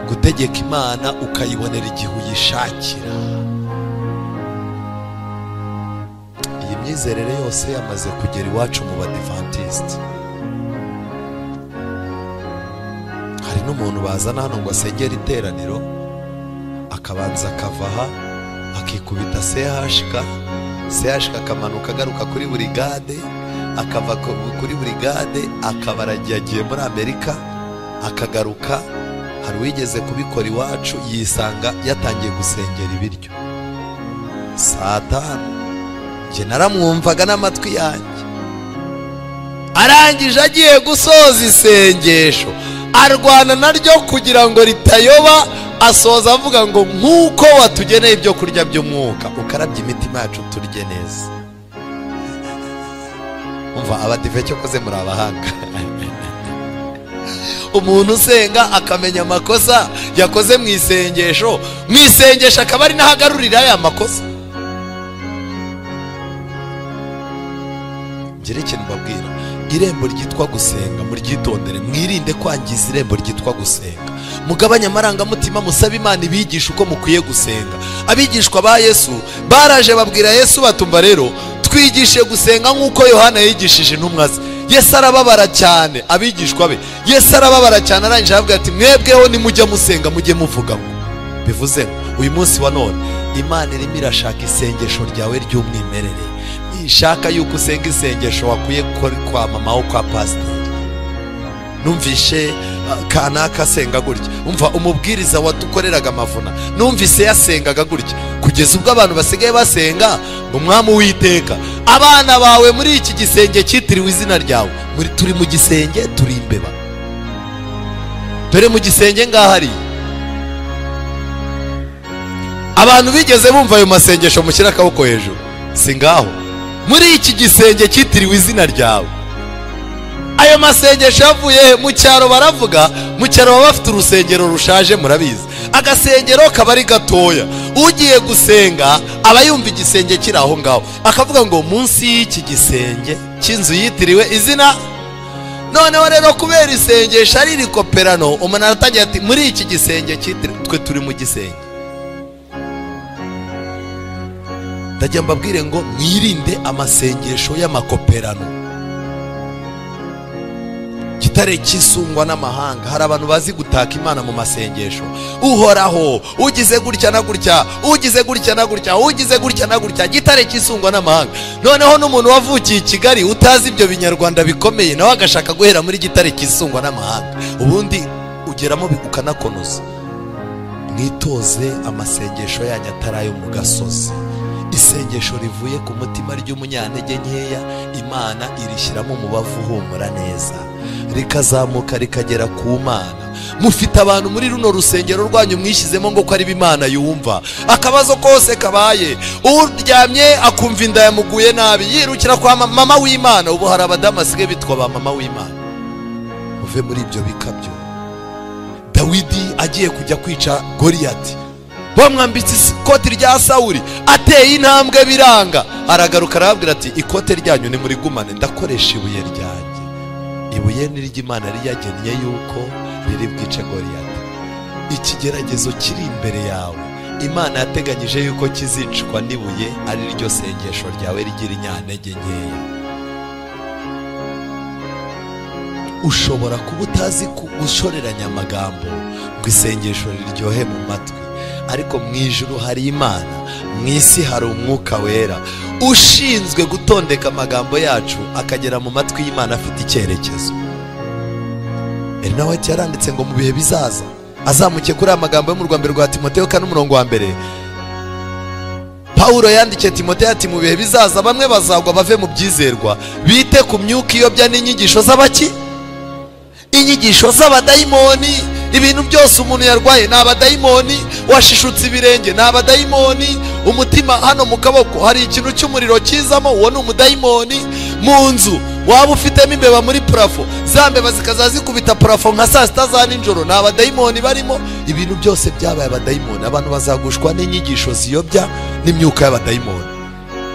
gutegeka imana ukayibonera igihe uyishakira iyi myizerere yose yamaze kugera iwacu mu badivantisiti hari n'umuntu bazana hano ngo asengere iteraniro akabanza akava aha akikubita sehashika sehashika akamanuka agaruka kuri buri gade akava ku- kuri buri gade akaba aragiye agiye muri amerika akagaruka hari uwigeze kubikora iwacu yisanga yatangiye gusengera ibiryo saa tanu njye naramwumvaga n'amatwi yanjye arangije agiye gusoza isengesho arwana naryo kugira ngo ritayoba asoza avuga ngo nk'uko watugeneye ibyo kurya by'umwuka ukarabye imitima yacu turye neza umva abadive cyokoze muri abahanga umuntu usenga akamenya amakosa yakoze mu isengesho mu isengesho akaba ari naho agarurira ya makosa ngire ikintu mbabwira irembo ryitwa gusenga muryitondere mwirinde kwangiza irembo ryitwa gusenga mugabanye amarangamutima musabe imana ibigisha uko mukwiye gusenga abigishwa ba yesu baraje babwira yesu batumva rero twigishe gusenga nk'uko yohana yigishije intumwa ze yesu arababara cyane abigishwa be yesu arababara cyane arangije aravuga ati mwebweho nimujya musenga mujye muvuga ngo bivuze ngo uyu munsi wa none imana irimo irashaka isengesho ryawe ry'umwimerere nishaka yuko usenga isengesho wakuye kwa- kwa mama wo kwa pasiteri numvishe ah, kanaka asenga gutya umva umubwiriza watukoreraga amavuna numvise yasengaga gutya kugeza ubwo abantu basigaye basenga ngo umwami uwiteka abana bawe muri iki gisenge cyitiriwe izina ryawe Muri- turi mu gisenge turi imbeba dore mu gisenge ngahariya abantu bigeze bumva ayo masengesho mushyira akaboko hejuru si ngaho muri iki gisenge cyitiriwe izina ryawe ayo masengesho yavuye he? mu cyaro baravuga mu cyaro baba bafite urusengero rushaje murabizi agasengero kaba ari gatoya ugiye gusenga aba yumva igisenge kiri aho ngaho akavuga ngo munsi y'iki gisenge cy'inzu yitiriwe izina noneho rero kubera isengesho ari rikoperano umuntu aratangira ati muri iki gisenge cyitiriwe twe turi mu gisenge ndajya mbabwire ngo mwirinde amasengesho y'amakoperano gitare cyisungwa n'amahanga hari abantu bazi gutaka imana mu masengesho uhoraho ugize gutya na gutya ugize gutya na gutya ugize gutya na gutya gitare cyisungwa n'amahanga noneho n'umuntu wavukiye i kigali utazi ibyo binyarwanda bikomeye nawe agashaka guhera muri gitare cyisungwa n'amahanga ubundi ugeramo bi- ukanakonoza mwitoze amasengesho yanyu atari ayo mu gasozi isengesho rivuye ku mutima ry'umunyantege nkeya imana irishyiramo umubavu uhumura neza rikazamuka rikagera ku mana mufite abantu muri runo rusengero rwanyu mwishyizemo ngo ko ari bo imana yumva akabazo kose kabaye uryamye akumva inda yamuguye nabi yirukira kwa mama mama w'imana ubu hari abadamu basigaye bitwa ba mama w'imana muve muri ibyo bikabyo dawidi agiye kujya kwica goriyati bamwambitse isi- ikoti rya sawuri ateye intambwe biranga aragaruka arababwira ati ikote ryanyu nimurigumane ndakoresha ibuye ryanjye ibuye ni ry'imana riyagennye yuko riri bwice goriyati ikigeragezo kiri imbere yawe imana yateganyije yuko kizicwa n'ibuye ari ryo sengesho ryawe rigira inyantege nkeya ushobora kuba utazi gushoreranya amagambo ngo isengesho riryohe mu matwi ariko mu ijuru hari imana mu isi hari umwuka wera ushinzwe gutondeka amagambo yacu akagera mu matwi y'imana afite icyerekezo erinaweti yaranditse ngo mu bihe bizaza azamuke kuri aya magambo yo mu rwanda rwa timoteo kane umurongo wa mbere Pawulo yandikiye timoteo ati mu bihe bizaza bamwe bazagwa bave mu byizerwa bite ku myuka iyobya n'inyigisho z'abaki inyigisho z'abadayimoni ibintu byose umuntu yarwaye ni abadayimoni washishutse ibirenge ni abadayimoni umutima hano mu kaboko hari ikintu cy'umuriro kizamo uwo ni umudayimoni mu nzu waba ufitemo imbeba muri purafo za mbeba zikaza zikubita purafo nka saa sita za nijoro ni abadayimoni barimo ibintu byose byabaye abadayimoni abantu bazagushwa n'inyigisho ziyobya n'imyuka y'abadayimoni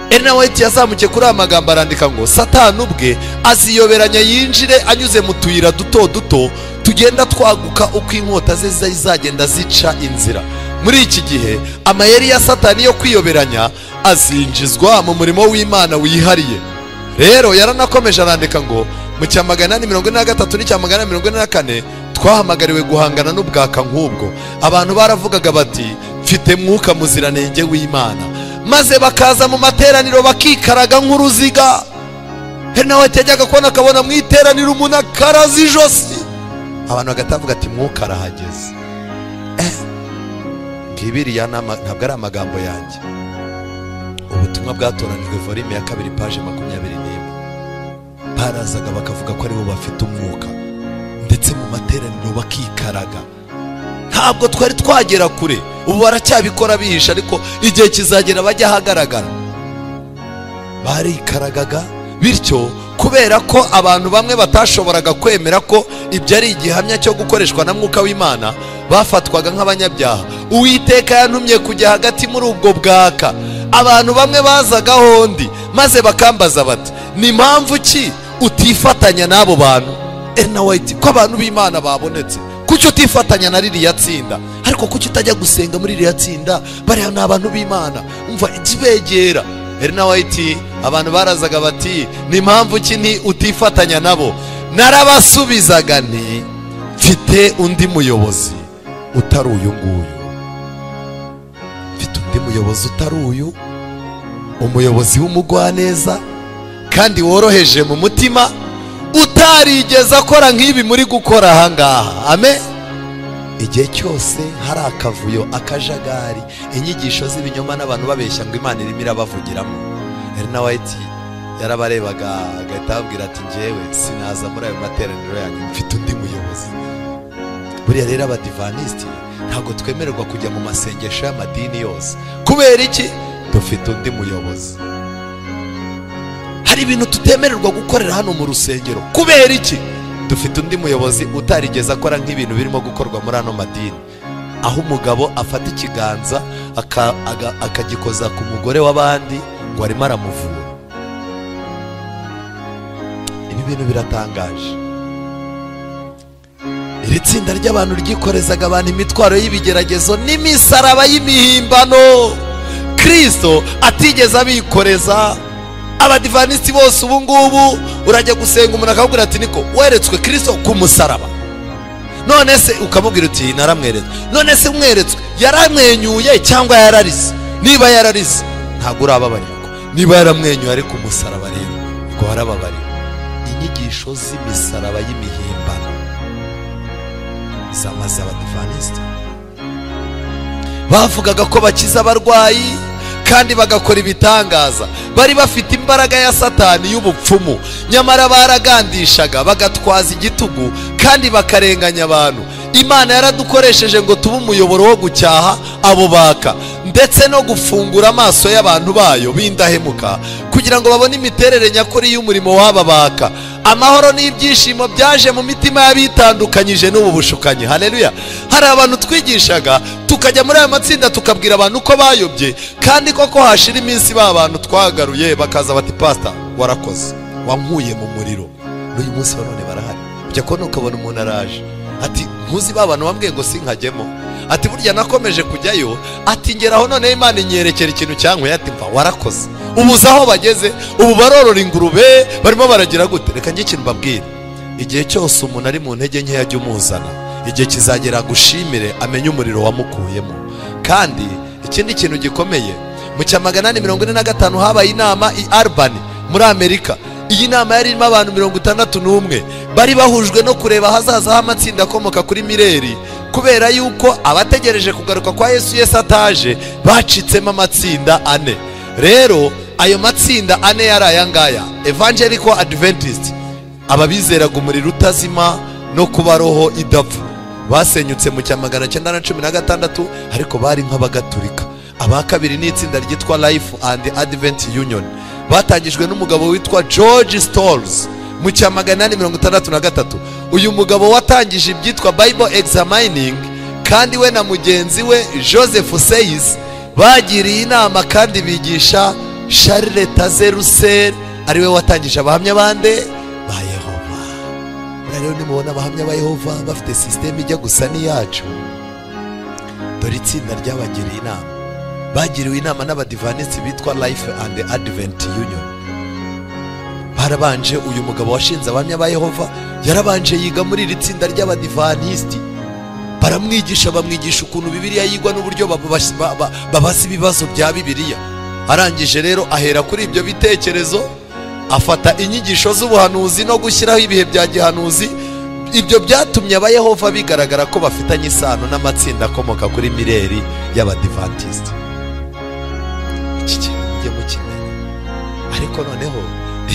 enaweti yazamukiye kuri aya magambo arandika ngo satani ubwe aziyoberanya yinjire anyuze mu tuyira duto duto tugenda twaguka uko inkota ze zizagenda zica inzira muri iki gihe amayeri ya satani yo kwiyoberanya azinjizwa mu murimo w'imana wihariye rero yaranakomeje arandika ngo mu cya magana inani mirongo ine na gatatu n'icya magana inani mirongo ine na kane twahamagariwe guhangana n'ubwaka nk'ubwo abantu baravugaga bati mfite mwuka muziranenge w'imana maze bakaza mu materaniro bakikaraga nk'uruziga nawe yajyaga kubona akabona mu iteraniro umuntu akaraza ijosi abantu bagatavuga ati mwuka arahageze ngibiriya ntabwo ari amagambo yanjye ubutumwa bwatoranijwe volume ya kabiri paje makumyabiri n'imwe barazaga bakavuga ko aribo bafite umwuka ndetse mu materaniro bakikaraga ntabwo twari twagera kure ubu baracyabikora bihisha ariko igihe kizagera bajya ahagaragara barikaragaga bityo kubera ko abantu bamwe batashoboraga kwemera ko ibyo ari igihamya cyo gukoreshwa na mwuka w'imana bafatwaga nk'abanyabyaha uwiteka yantumye kujya hagati muri ubwo bwaka abantu bamwe bazaga hondi maze bakambaza bati ni mpamvu ki utifatanya n'abo bantu enawayiti ko abantu b'imana babonetse kuki utifatanya na ririya tsinda ariko kuki utajya gusenga muri ririya tsinda bariya ni abantu b'imana umva ikibegera wayiti abantu barazaga bati ni mpamvu ki ni utifatanya nabo narabasubizaga ni mfite undi muyobozi utari uyu nguyu mfite undi muyobozi utari uyu umuyobozi w'umugwaneza kandi woroheje mu mutima utarigeze akora nk'ibi muri gukora ahangaha ame igihe cyose hari akavuyo akajagari inyigisho z'ibinyoma n'abantu babeshya ngo imana irimo irabavugiramo wayiti yarabarebaga agahita ababwira ati ngewe sinaza muri ayo materaniro yanyu mfite undi muyobozi buriya rero abadivanisiti ntabwo twemererwa kujya mu masengesho y'amadini yose kubera iki dufite undi muyobozi hari ibintu tutemererwa gukorera hano mu rusengero kubera iki dufite undi muyobozi utarigeze akora nk'ibintu birimo gukorwa muri ano madini aho umugabo afata ikiganza akagikoza ku mugore w'abandi ngo arimo aramuvura ibi bintu biratangaje iri tsinda ry'abantu ryikorezaga abantu imitwaro y'ibigeragezo n'imisaraba y'imihimbano kirisito atigeze abikoreza abadivanisiti bose ubu ngubu urajya gusenga umuntu akabwira ati niko weretswe kirisito ku musaraba none se ukamubwira uti naramweretswe none se umweretswe yaramwenyuye cyangwa yararize niba yararize ntabwo urababarirwa niba yaramwenyuye ariko umusaraba rero ngo warababarirwa inyigisho z'imisaraba y'imihimbano zamaze abadivanisiti bavugaga ko bakiza abarwayi kandi bagakora ibitangaza bari bafite imbaraga ya satani y'ubupfumu nyamara baragandishaga bagatwaza igitugu kandi bakarenganya abantu imana yaradukoresheje ngo tube umuyoboro wo gucyaha abo baka ndetse no gufungura amaso y'abantu bayo bindahemuka kugira ngo babone imiterere nyakuri y'umurimo w'aba baka amahoro n'ibyishimo byaje mu mitima y'abitandukanyije n'ubu bushukanyi hareruya hari abantu twigishaga tukajya muri aya matsinda tukabwira abantu ko bayobye kandi koko hashira iminsi ba bantu twagaruye bakaza bati pasita warakoze wankuye mu muriro n'uyu munsi wa none barahari ujya kubona ukabona umuntu araje ati ntuzi ba bantu bambwiye ngo sinkajyemo ati burya nakomeje kujyayo ati ngeraho noneho imana inyerekera ikintu cyankuye ati mva warakoze ubuze aho bageze ubu barorora ingurube barimo baragira gute reka njye ikintu mbabwire igihe cyose umuntu ari mu ntege nkeya ajya umuzana igihe kizagera agushimire amenye umuriro wamukuyemo kandi ikindi kintu gikomeye mu cya magana ane mirongo ine na gatanu habaye inama i arubani muri amerika iyi nama yari irimo abantu mirongo itandatu n'umwe bari bahujwe no kureba ahazaza h'amatsinda akomoka kuri mireri kubera yuko abategereje kugaruka kwa yesu yesu ataje bacitsemo amatsinda ane rero ayo matsinda ane yari aya ngaya evangelico adventist ababizeraga umuriro utazima no kuba roho idapfa basenyutse mu cya magana cyenda na cumi na gatandatu ariko bari nk'abagaturika aba kabiri ni itsinda ryitwa life and advent union batangijwe n'umugabo witwa george stolls mu cya magana ane mirongo itandatu na gatatu uyu mugabo watangije ibyitwa bible examining kandi we na mugenzi we joseph seyis bagiriye inama kandi bigisha charles tazerusel ariwe watangije abahamya bande ba yehova rero nimubona abahamya ba yehova bafite sisiteme ijya gusa n'iyacu dore itsinda ryabagiriye inama bagiriwe inama n'abadivanisi bitwa life and advent union barabanje uyu mugabo washinze abahamya ba yehova yarabanje yiga muri iri tsinda ry'abadivanisiti baramwigisha bamwigisha ukuntu bibiriya yigwa n'uburyo babaza ibibazo bya bibiriya arangije rero ahera kuri ibyo bitekerezo afata inyigisho z'ubuhanuzi no gushyiraho ibihe bya gihanuzi ibyo byatumye abayehova bigaragara ko bafitanye isano n'amatsinda akomoka kuri mireri y'abadivantisiti iki kintu mujye mukimenya ariko noneho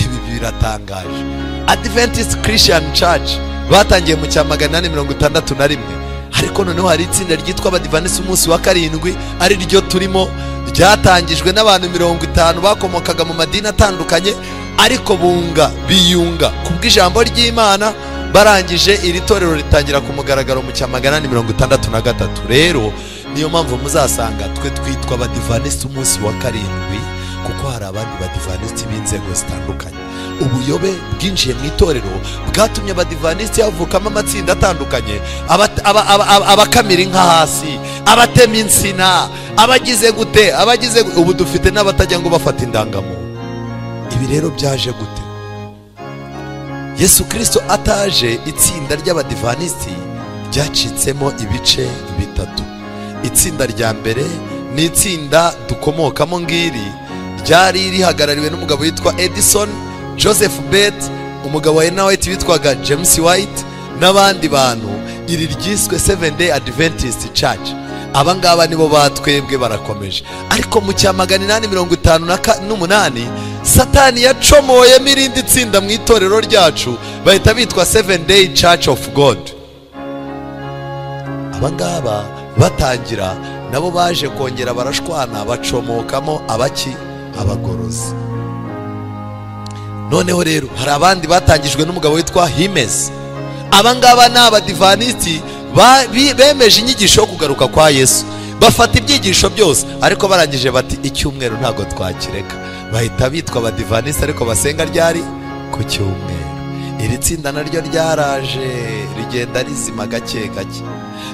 ibi biratangaje adventist christian church batangiye mu cya magana ane mirongo itandatu na rimwe ariko noneho hari itsinda ryitwa abadivanisi umunsi wa karindwi ari ryo turimo ryatangijwe n'abantu mirongo itanu bakomokaga mu madini atandukanye ariko bunga biyunga ku bw'ijambo ry'imana barangije iri torero ritangira ku mugaragaro mu cya magana ane mirongo itandatu na gatatu rero niyo mpamvu muzasanga twe twitwa abadivanisi umunsi wa karindwi kuko hari abandi badivanisiti b'inzego zitandukanye ubuyobe bwinjiye mu itorero bwatumye abadivanisiti havukamo amatsinda atandukanye abakamira inka hasi abatema insina abagize gute abagize ubu dufite n'abatajya ngo bafata indangamuntu ibi rero byaje gute yesu kirisito ataje itsinda ry'abadivanisiti ryacitsemo ibice bitatu itsinda rya mbere ni itsinda dukomokamo ngiri ryari rihagarariwe n'umugabo witwa edison joseph bett umugabo wa ena white witwaga james white n'abandi bantu iri ryiswe seven day adventist church aba ngaba nibo batwebwe barakomeje ariko mu cya magana inani mirongo itanu n'umunani satani yacomoyemo irindi tsinda mu itorero ryacu bahita bitwa seven day church of god aba ngaba batangira nabo baje kongera barashwana bacomokamo abaki abagorozi noneho rero hari abandi batangijwe n'umugabo witwa himezi abangaba ni abadivanisiti bemeje inyigisho yo kugaruka kwa yesu bafata ibyigisho byose ariko barangije bati icyumweru ntabwo twakireka bahita bitwa abadivanisiti ariko basenga ryari ku cyumweru iri tsinda naryo ryaraje rigenda rizima gake gake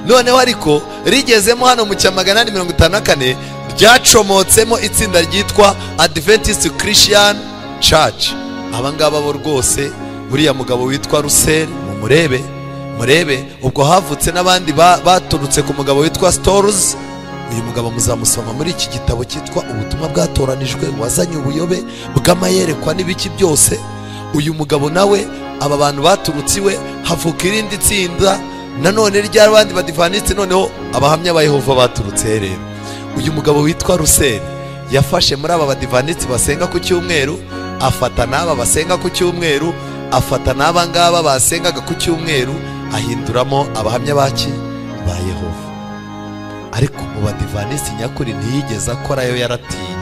noneho ariko rigezemo hano mu cya magana ane mirongo itanu na kane ryacomotsemo itsinda ryitwa adventist christian church abangaba bo rwose uriya mugabo witwa ruseri mumurebe murebe ubwo havutse n'abandi baturutse ku mugabo witwa storuzi uyu mugabo muzamusoma muri iki gitabo cyitwa ubutumwa bwatoranijwe wazanye ubuyobe bw'amayerekwa n'ibiki byose uyu mugabo nawe aba bantu baturutse iwe havuka irindi tsinda nanone ry'abandi badivanitse noneho abahamya ba yehova baturutse rero uyu mugabo witwa ruseri yafashe muri aba badivanitse basenga ku cyumweru afata n'aba basenga ku cyumweru afata n'aba ngaba basengaga ku cyumweru ahinduramo abahamya baki ba yehova ariko mu badivanitse nyakuri ntiyigeze akorayo yaratinye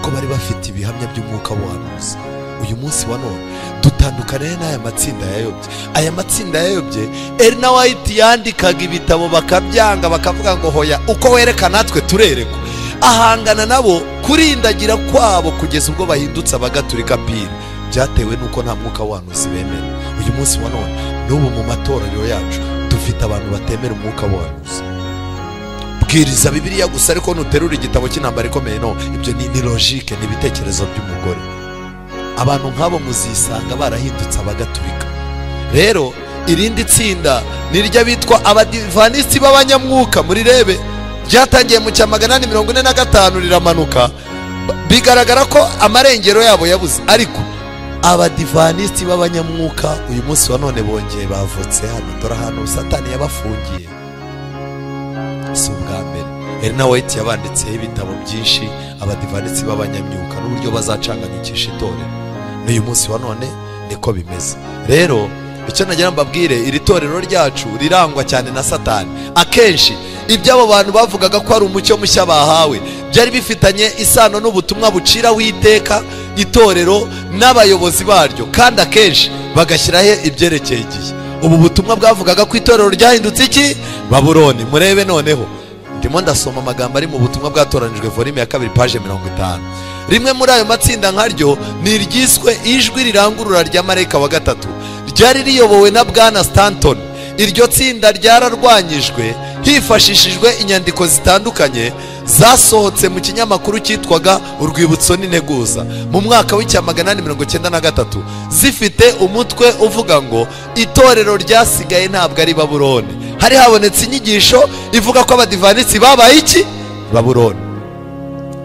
ko bari bafite ibihamya by'umwuka w'ubuhanuzi uyu munsi wa none dutandukane n'aya matsinda yayobye aya matsinda yayobye erina wayiti yandikaga ibitabo bakabyanga bakavuga ngo hoya uko wereka natwe turerekwa ahangana nabo kurindagira kwabo kugeza ubwo bahindutse abagaturika pira byatewe n'uko nta mwuka wanuzi bemera uyu munsi wa none n'ubu mu matorero yacu dufite abantu batemera umwuka wanuzi bwiriza bibiliya gusa ariko nuterura igitabo cy'intambara ikomeye no ibyo ni ni logike ni ibitekerezo by'umugore abantu nk'abo muzisanga barahindutse abagatulika rero irindi tsinda ni ry'abitwa abadivanisi b'abanyamwuka muri rebe ryatangiye mu cya magana ane mirongo ine na gatanu riramanuka bigaragara ko amarengero yabo yabuze ariko abadivanisi b'abanyamwuka uyu munsi wa none bongeye bavutse hano dore ahantu satani yabafungiye si ubwa mbere Erina White yabanditseho ibitabo byinshi abadivanisi b'abanyamyuka n'uburyo bazacanganyikisha itorero n'uyu munsi wa none niko bimeze rero icyo nagira mbabwire iri torero ryacu rirangwa cyane na satani akenshi iby'abo bantu bavugaga ko ari umucyo mushya bahawe byari bifitanye isano n'ubutumwa buciraho iteka itorero n'abayobozi baryo kandi akenshi bagashyiraho ibyerekeye igihe ubu butumwa bwavugaga ko itorero ryahindutse iki baburoni murebe noneho ndimo ndasoma amagambo ari mu butumwa bwatoranijwe volume ya kabiri paje mirongo itanu rimwe muri ayo matsinda nkaryo ni iryiswe ijwi rirangurura rya marayika wa gatatu ryari riyobowe na bwana stanton iryo tsinda ryararwanyijwe hifashishijwe inyandiko zitandukanye zasohotse mu kinyamakuru cyitwaga urwibutso n'integuza mu mwaka w'icyamagana mirongo cyenda na gatatu zifite umutwe uvuga ngo itorero ryasigaye ntabwo ari baburone hari habonetse inyigisho ivuga ko abadivanisi babaye iki baburone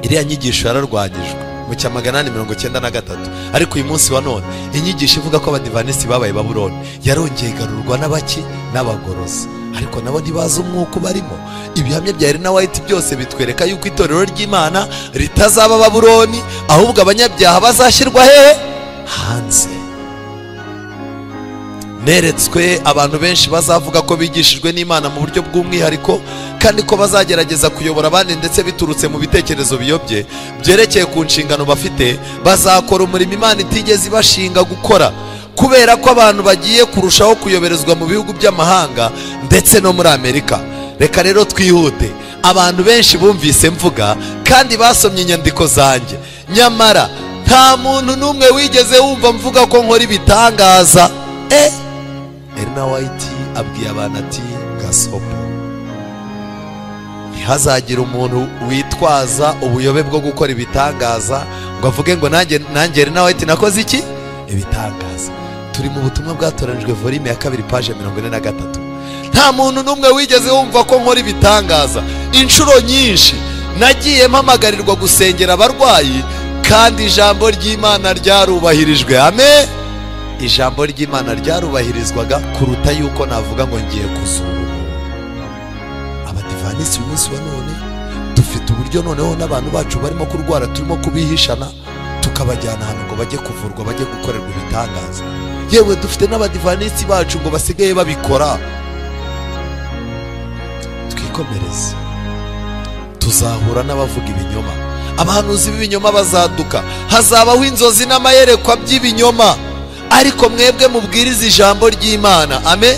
iriya nyigisho yararwanyijwe mu cyamagana mirongo cyenda na gatatu ariko uyu munsi wa none inyigisho ivuga ko abadivanisi babaye baburone yarongeye igarurwa n'abaki n'abagorozi ariko nabo ntibazi umwuka ubarimo ibihamya bya Elena White byose bitwereka yuko itorero ry'imana ritazaba baburoni ahubwo abanyabyaha bazashyirwa hehe hanze neretswe abantu benshi bazavuga ko bigishijwe n'imana mu buryo bw'umwihariko kandi ko bazagerageza kuyobora abandi ndetse biturutse mu bitekerezo biyobye byerekeye ku nshingano bafite bazakora umurimo imana itigeze ibashinga gukora kubera ko abantu bagiye kurushaho kuyoberezwa mu bihugu by'amahanga ndetse no muri amerika reka rero twihute abantu benshi bumvise mvuga kandi basomye inyandiko zanjye nyamara nta muntu n'umwe wigeze wumva mvuga ko nkora ibitangaza eee Elena White abwiye abantu ati gasopo ntihazagire umuntu witwaza ubuyobe bwo gukora ibitangaza ngo avuge ngo nanjye nanjye Elena White nakoze iki ibitangaza turi mu butumwa bwatoranijwe volume ya kabiri paje mirongo ine na gatatu nta muntu n'umwe wigeze wumva ko nkora ibitangaza inshuro nyinshi nagiye mpamagarirwa gusengera abarwayi kandi ijambo ry'imana ryarubahirijwe amen ijambo ry'imana ryarubahirizwaga kuruta yuko navuga ngo ngiye kuzura abadivanisi uyu munsi wa none dufite uburyo noneho n'abantu bacu barimo kurwara turimo kubihishana tukabajyana ahantu ngo bajye kuvurwa bajye gukorerwa ibitangaza yewe dufite n'abadivanisi bacu ngo basigaye babikora twikomereze tuzahura n'abavuga ibinyoma abahanuzi b'ibinyoma bazaduka hazabaho inzozi n'amayerekwa by'ibinyoma ariko mwebwe mubwiriza ijambo ry'imana ame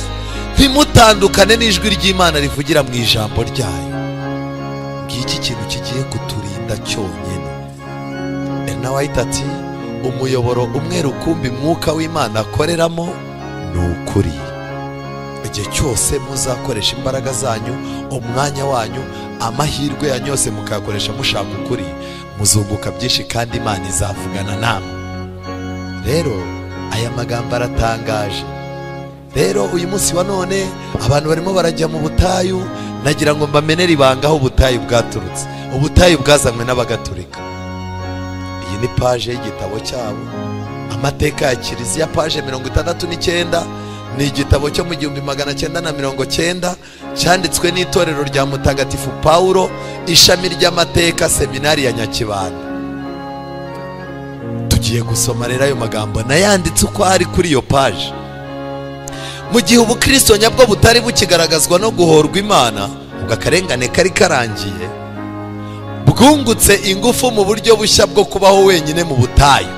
ntimutandukane n'ijwi ry'imana rivugira mu ijambo ryayo ngiki kintu kigiye kuturinda cyonyine Elena White ati umuyoboro umwe rukumbi mwuka w'imana akoreramo ni ukuri igihe cyose muzakoresha imbaraga zanyu umwanya wanyu amahirwe yanyu yose mukayakoresha mushaka ukuri muzunguka byinshi kandi imana izavugana namwe rero aya magambo aratangaje rero uyu munsi wa none abantu barimo barajya mu butayu nagira ngo mbamenere ibanga aho ubutayu bwaturutse ubutayu bwazanywe n'abagaturika iyi ni paje y'igitabo cyabo amateka ya kiliziya paje mirongo itandatu n'icyenda ni igitabo cyo mu gihumbi magana cyenda na mirongo cyenda cyanditswe n'itorero rya mutagatifu pawulo ishami ry'amateka seminari ya nyakibanda tugiye gusoma rero ayo magambo nayanditse uko ari kuri iyo paji mu gihe ubukristo nyabwo butari bukigaragazwa no guhorwa imana ubwo akarengane kari karangiye bwungutse ingufu mu buryo bushya bwo kubaho wenyine mu butayu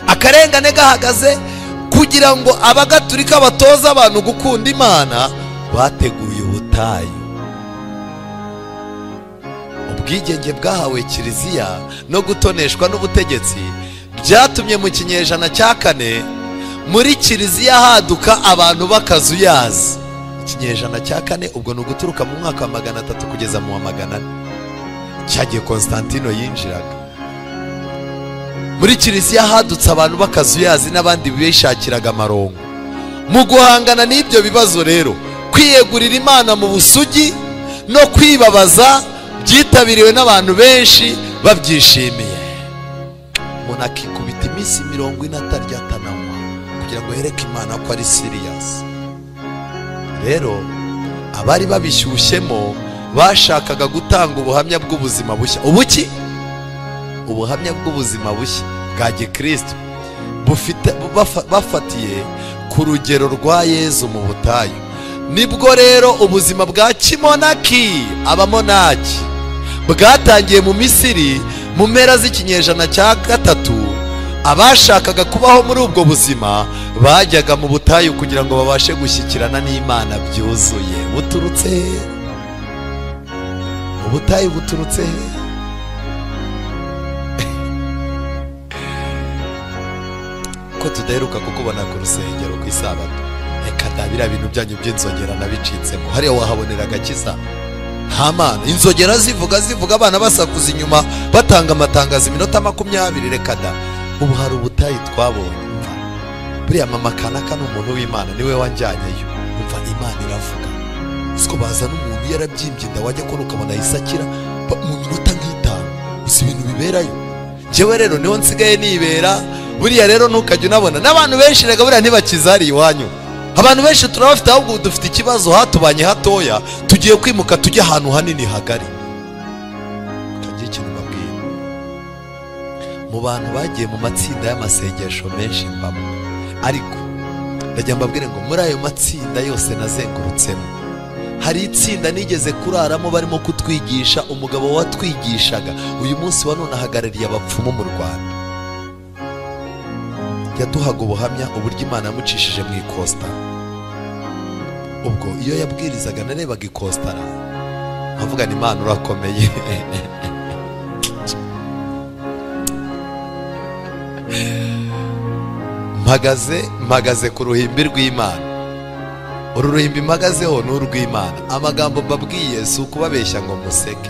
akarengane gahagaze kugira ngo abagatulika batoza abantu gukunda imana bateguye ubutayu ubwigenge bwahawe kiliziya no gutoneshwa n'ubutegetsi byatumye mu kinyejana cya kane muri kiliziya haduka abantu b'akazuyazi ikinyejana cya kane ubwo ni uguturuka mu mwaka wa magana atatu kugeza mu wa magana ane cyagiye Constantino yinjiraga muri kiliziya hadutse abantu b'akazuyazi n'abandi bishakiraga amarongo mu guhangana n'ibyo bibazo rero kwiyegurira imana mu busugi no kwibabaza byitabiriwe n'abantu benshi babyishimiye umuntu akikubita iminsi mirongo ine atarya atananywa kugira ngo yereke imana ko ari siriyasi rero abari babishyushyemo bashakaga gutanga ubuhamya bw'ubuzima bushya ubuki ubuhamya bw'ubuzima bushya bwa gikristo bufite bafa- bafatiye ku rugero rwa yezu mu butayu nibwo rero ubuzima bwa kimonaki abamonaki bwatangiye mu misiri mu mpera z'ikinyejana cya gatatu abashakaga kubaho muri ubwo buzima bajyaga mu butayu kugira ngo babashe gushyikirana n'imana byuzuye buturutse he? ubutayu buturutse he? ko tudaheruka kukubona ku rusengero ku isabato reka da biriya bintu byanyu by'inzogera nabicitsemo hariya wahabonera agakiza nta mana inzogera zivuga zivuga abana basakuza inyuma batanga amatangazo iminota makumyabiri reka da ubu hari ubutayu twabonye umva buriya mama kanaka ni umuntu w'imana niwe wanjyanyeyo umva imana iravuga siko baza n'umuntu yarabyimbye inda wajya kubona ukabona ahise akira ba- mu minota nk'itanu gusa ibintu biberayo njyewe rero niho nsigaye nibera buriya rero ntukajya unabona n'abantu benshi rega buriya ntibakizariye iwanyu abantu benshi turabafite ahubwo dufite ikibazo hatubanye hatoya tugiye kwimuka tujya ahantu hanini hagari Akagira ikintu mbabwira mu bantu bagiye mu matsinda y'amasengesho menshi mbamo ariko ndajya mbabwire ngo muri ayo matsinda yose nazengurutsemo hari itsinda nigeze kuraramo barimo kutwigisha umugabo watwigishaga uyu munsi wa none ahagarariye abapfumu mu rwanda yaduhaga ubuhamya uburyo imana yamucishije mu ikosita ubwo iyo yabwirizaga narebaga ikositara nkavuga ni imana urakomeye mpagaze mpagaze ku ruhimbi rw'imana uru ruhimbi mpagazeho ni urw'imana amagambo mbabwiye si ukubabeshya ngo museke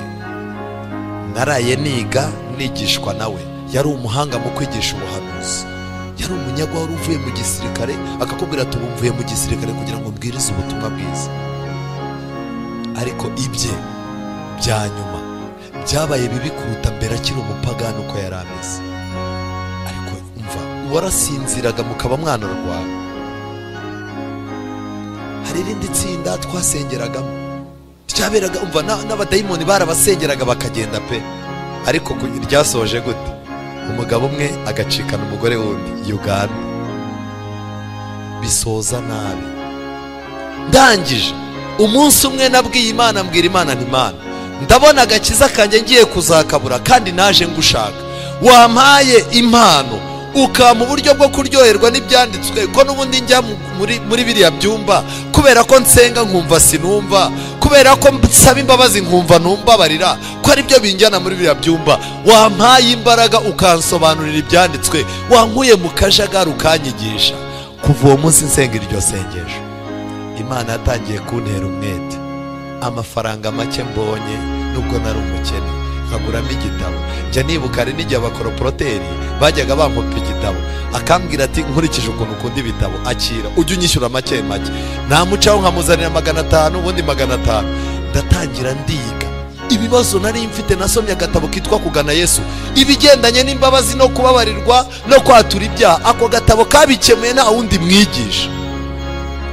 naraye niga nigishwa nawe yari umuhanga mu kwigisha ubuhanuzi yari umunyagwa wari uvuye mu gisirikare akakubwira ati ubu mvuye mu gisirikare kugira ngo mbwirize ubutumwa bwiza ariko ibye bya nyuma byabaye bibi kuruta mbere akiri umupagani uko yari ameze ariko umva warasinziraga mukaba mwana rwawe hari irindi tsinda twasengeragamo ryaberaga umva na- n'abadayimoni barabasengeraga bakagenda pe ariko ku- ryasoje gute umugabo umwe agacikana umugore wundi uganda bisoza nabi ndangije umunsi umwe nabwiye imana mbwira imana ntimana ndabona agakiza kanjye ngiye kuzakabura kandi naje ngushaka wampaye impano ukampa uburyo bwo kuryoherwa n'ibyanditswe ko n'ubundi njya mu- muri, muri biriya byumba kubera ko nsenga nkumva sinumva kubera ko nsaba imbabazi nkumva ntumbabarira ko ari byo binjyana muri biriya byumba wampaye imbaraga ukansobanurira ibyanditswe wankuye mu kajagari ukanyigisha kuva uwo munsi nsenga iryo sengesho imana yatangiye kuntera umwete amafaranga make mbonye nubwo nari umukene nkaguramo igitabo njya nibuka hari n'igihe abakoroporoteri bajyaga bampopa igitabo akambwira ati nkurikije ukuntu ukunda ibitabo akira ujye unyishyura make make namucaho nkamuzanira magana atanu ubundi magana atanu ndatangira ndiga ibibazo nari mfite nasomye agatabo kitwa kugana yesu ibigendanye n'imbabazi no kubabarirwa no kwatura ibyaha ako gatabo kabikemuye nta wundi mwigisha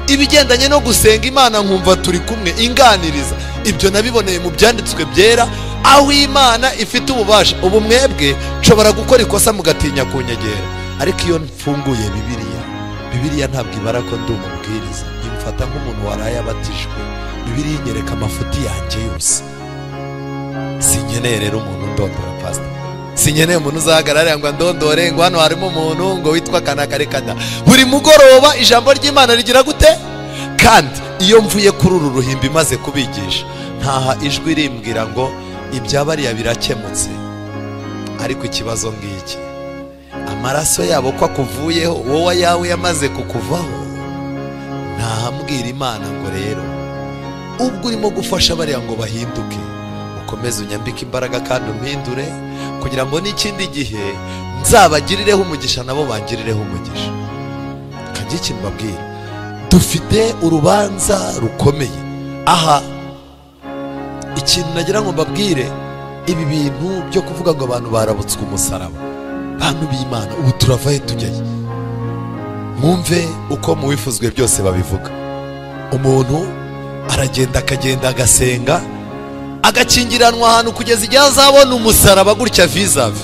ibigendanye no gusenga imana nkumva turi kumwe inganiriza ibyo nabiboneye mu byanditswe byera aho imana ifite ububasha ubu mwebwe nshobora gukora ikosa mugatinya kunyegera ariko iyo mfunguye bibiliya bibiliya ntabwo ibara ko ndi umubwiriza imfata nk'umuntu waraye abatijwe bibiliya inyereka amafuti yanjye yose sinkeneye rero umuntu undondora pasita sinkeneye umuntu uzahagarare ngo andondore ngo hano harimo umuntu ngo witwa kanakarekada buri mugoroba ijambo ry'imana rigira gute kandi iyo mvuye kuri uru ruhimbi imaze kubigisha ntaha ijwi rimbwira ngo ibyabariya birakemutse ariko ikibazo ngiki amaraso yabo ko akuvuyeho wowe ayawe yamaze kukuvaho ntahamubwira imana ngo rero ubwo urimo gufasha bariya ngo bahinduke ukomeze unyambike imbaraga kandi umpindure kugira ngo n'ikindi gihe nzabagirireho umugisha nabo bangirireho umugisha kajya ikintu mbabwira dufite urubanza rukomeye aha ikintu nagira ngo mbabwire ibi bintu byo kuvuga ngo abantu barabutswe umusaraba bantu b'imana ubu turavahe tujyayo mwumve uko mu bifuzwe byose babivuga umuntu aragenda akagenda agasenga agakingiranwa ahantu kugeza igihe azabona umusaraba gutya vizavi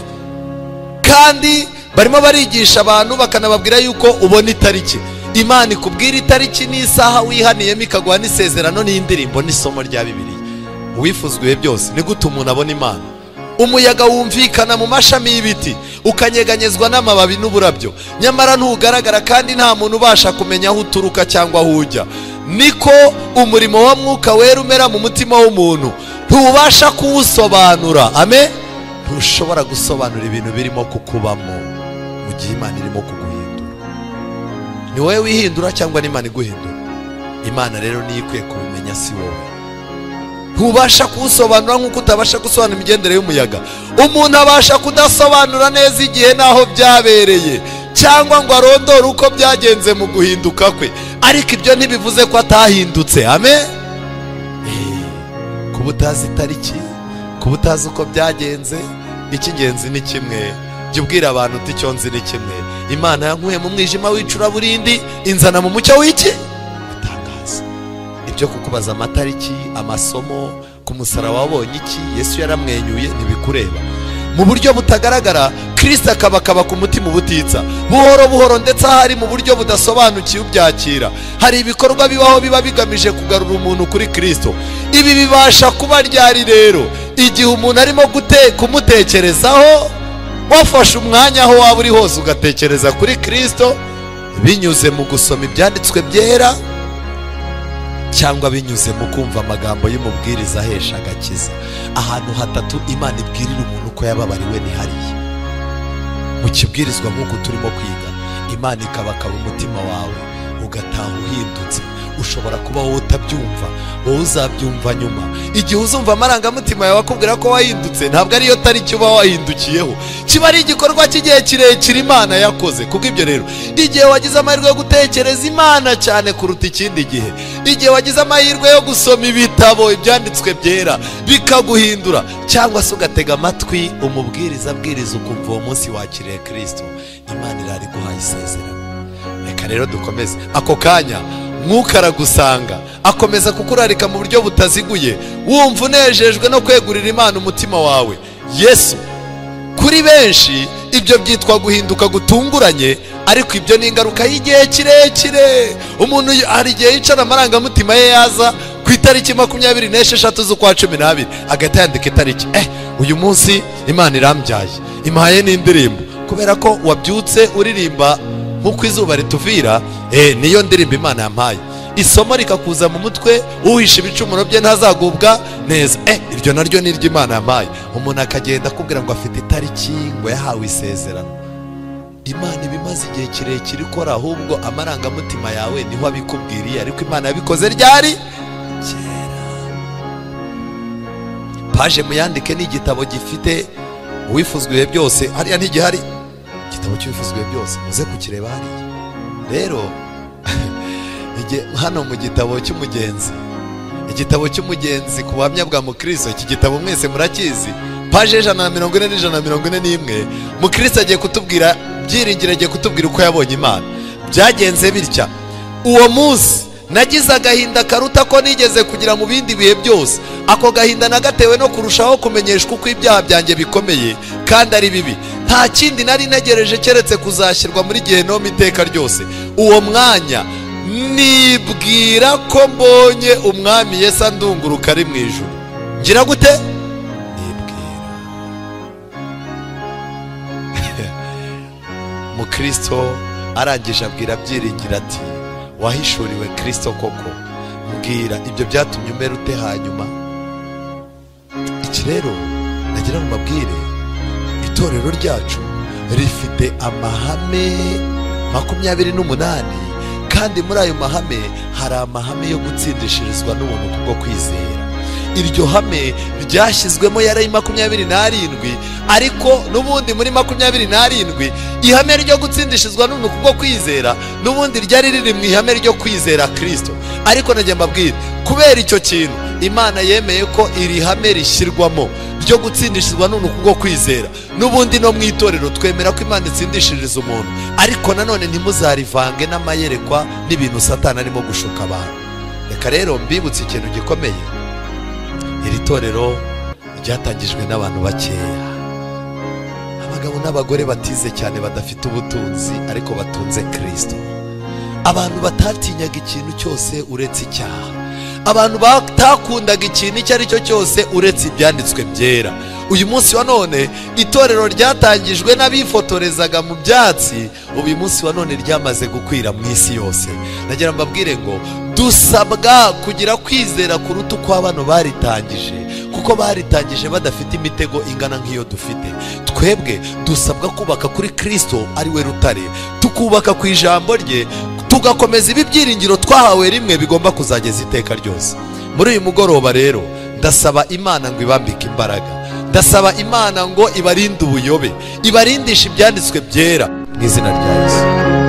kandi barimo barigisha abantu bakanababwira yuko ubona itariki imana ikubwira itariki n'isaha wihaniyemo ikaguha n'isezerano n'indirimbo n'isomo rya bibiri uwifuzwa ibihe byose ni gute umuntu abona imana umuyaga wumvikana mu mashami y'ibiti ukanyeganyezwa n'amababi n'uburabyo nyamara ntugaragara kandi nta muntu ubasha kumenya aho uturuka cyangwa aho ujya niko umurimo wa mwuka wera umera mu mutima w'umuntu ntubasha kuwusobanura ame ntushobora gusobanura ibintu birimo kukubamo mu gihe imana irimo kuguhindura ni wowe wihindura cyangwa n'imana iguhindura imana rero niyo ikwiye kubimenya si wowe ntubasha kuwusobanura nk'uko utabasha gusobanura imigendere y'umuyaga umuntu abasha kudasobanura neza igihe n'aho byabereye cyangwa ngo arondore uko byagenze mu guhinduka kwe ariko ibyo ntibivuze ko atahindutse ame kuba utazi itariki kuba utazi uko byagenze icy'ingenzi ni kimwe jya ubwira abantu uti icyo nzi ni kimwe imana yankuye mu mwijima w'icuraburindi inzana mu mucyo w'iki gutangaza ibyo kukubaza amatariki amasomo ku musara wabonye iki yesu yaramwenyuye ntibikureba mu buryo butagaragara kirisita akabakaba ku mutima ubutitsa buhoro buhoro ndetse ahari mu buryo budasobanukiwe ubyakira hari ibikorwa bibaho biba bigamije kugarura umuntu kuri kirisito ibi bibasha kuba ryari rero igihe umuntu arimo kumutekerezaho wafashe umwanya aho waba uri hose ugatekereza kuri kirisito binyuze mu gusoma ibyanditswe byera cyangwa binyuze mu kumva amagambo y'umubwiriza ahesha agakiza ahantu hatatu imana ibwirira umuntu ko yababariwe ni hariya mu kibwirizwa nk'uko turimo kwiga imana ikabakaba umutima wawe ugataha uhindutse ushobora kuba wowe utabyumva wowe uzabyumva nyuma igihe uzumva amarangamutima yawe akubwira ko wahindutse ntabwo ariyo tariki uba wahindukiyeho kiba ari igikorwa cy'igihe kirekire imana yakoze kuko ibyo rero igihe wagize amahirwe yo gutekereza imana cyane kuruta ikindi gihe igihe wagize amahirwe yo gusoma ibitabo ibyanditswe byera bikaguhindura cyangwa se ugatega amatwi umubwiriza abwiriza ukumva uwo munsi wakiriye kirisito imana irari guhaye isezerano reka rero dukomeze ako kanya mwuka aragusanga akomeza kukurarika mu buryo butaziguye wumva unejejwe no kwegurira imana umutima wawe yesu kuri benshi ibyo byitwa guhinduka gutunguranye ariko ibyo ni ingaruka y'igihe kirekire umuntu hari igihe yicara amarangamutima ye yaza ku itariki makumyabiri n'esheshatu z'ukwa cumi n'abiri agahita yandika itariki eh uyu munsi imana irambyaye impaye n'indirimbo kubera ko wabyutse uririmba nk'uko izuba rituvira niyo ndirimbo imana yampaye isomo rikakuza mu mutwe uhisha ibicumuro bye ntazagubwa neza iryo naryo ni iry'imana yampaye umuntu akagenda akubwira ngo afite itariki ngo yahawe isezerano imana iba imaze igihe kirekire ikora ahubwo amarangamutima yawe niho abikubwiriye ariko imana yabikoze ryari kera paje muyandike ni igitabo gifite uwifuzwa ibihe byose hariya ntigihari igitabo cy'ibifuzwe byose muze kukireba hariya rero hano mu gitabo cy'umugenzi igitabo cy'umugenzi ku buhamya bwa mukristo iki gitabo mwese murakizi paje ijana na mirongo ine n'ijana na mirongo ine n'imwe mukristo agiye kutubwira byiringiro agiye kutubwira uko yabonye imana byagenze bitya uwo munsi nagize agahinda karuta ko nigeze kugira mu bindi bihe byose ako gahinda nagatewe no kurushaho kumenyeshwa uko ibyaha byanjye bikomeye kandi ari bibi nta kindi nari ntegereje keretse kuzashyirwa muri gihenomu iteka ryose uwo mwanya nibwira ko mbonye umwami yesa ndunguruka ari mu ijoro ngira gute nibwira umukristo arangije abwira abyiringira ati wahishuriwe kirisito koko mbwira ibyo byatumye umera ute hanyuma iki rero nagira ngo mbabwire itorero ryacu rifite amahame makumyabiri n'umunani kandi muri ayo mahame hari amahame yo gutsindishirizwa n'ubuntu kubwo kwizera iryo hame ryashyizwemo yari makumyabiri n'arindwi ariko n'ubundi muri makumyabiri n'arindwi ihame ryo gutsindishizwa n'ubuntu kubwo kwizera n'ubundi ryari riri mu ihame ryo kwizera kirisito ariko nagiye mbabwira kubera icyo kintu imana yemeye ko iri hame rishyirwamo ryo gutsindishizwa n'ubuntu kubwo kwizera n'ubundi no mu itorero twemera ko imana itsindishiriza umuntu ariko nanone ntimuzarivange n'amayerekwa n'ibintu satana arimo gushuka abantu reka rero mbibutse ikintu gikomeye iri torero ryatangijwe n'abantu bakeya abagabo n'abagore batize cyane badafite ubutunzi ariko batunze kirisito abantu batatinyaga ikintu cyose uretse icyaha abantu batakundaga ikintu icyo ari cyo cyose uretse ibyanditswe byera uyu munsi wa none itorero ryatangijwe n'abifotorezaga mu byatsi ubu uyu munsi wa none ryamaze gukwira mu isi yose nagira mbabwire ngo dusabwa kugira kwizera kuruta uko abano baritangije kuko baritangije badafite imitego ingana nk'iyo dufite twebwe dusabwa kubaka kuri kirisito ari we rutare tukubaka ku ijambo rye tugakomeza ibi byiringiro twahawe rimwe bigomba kuzageza iteka ryose muri uyu mugoroba rero ndasaba imana ngo ibambike imbaraga ndasaba imana ngo ibarinde ubuyobe ibarindishe ibyanditswe byera mu izina rya Yesu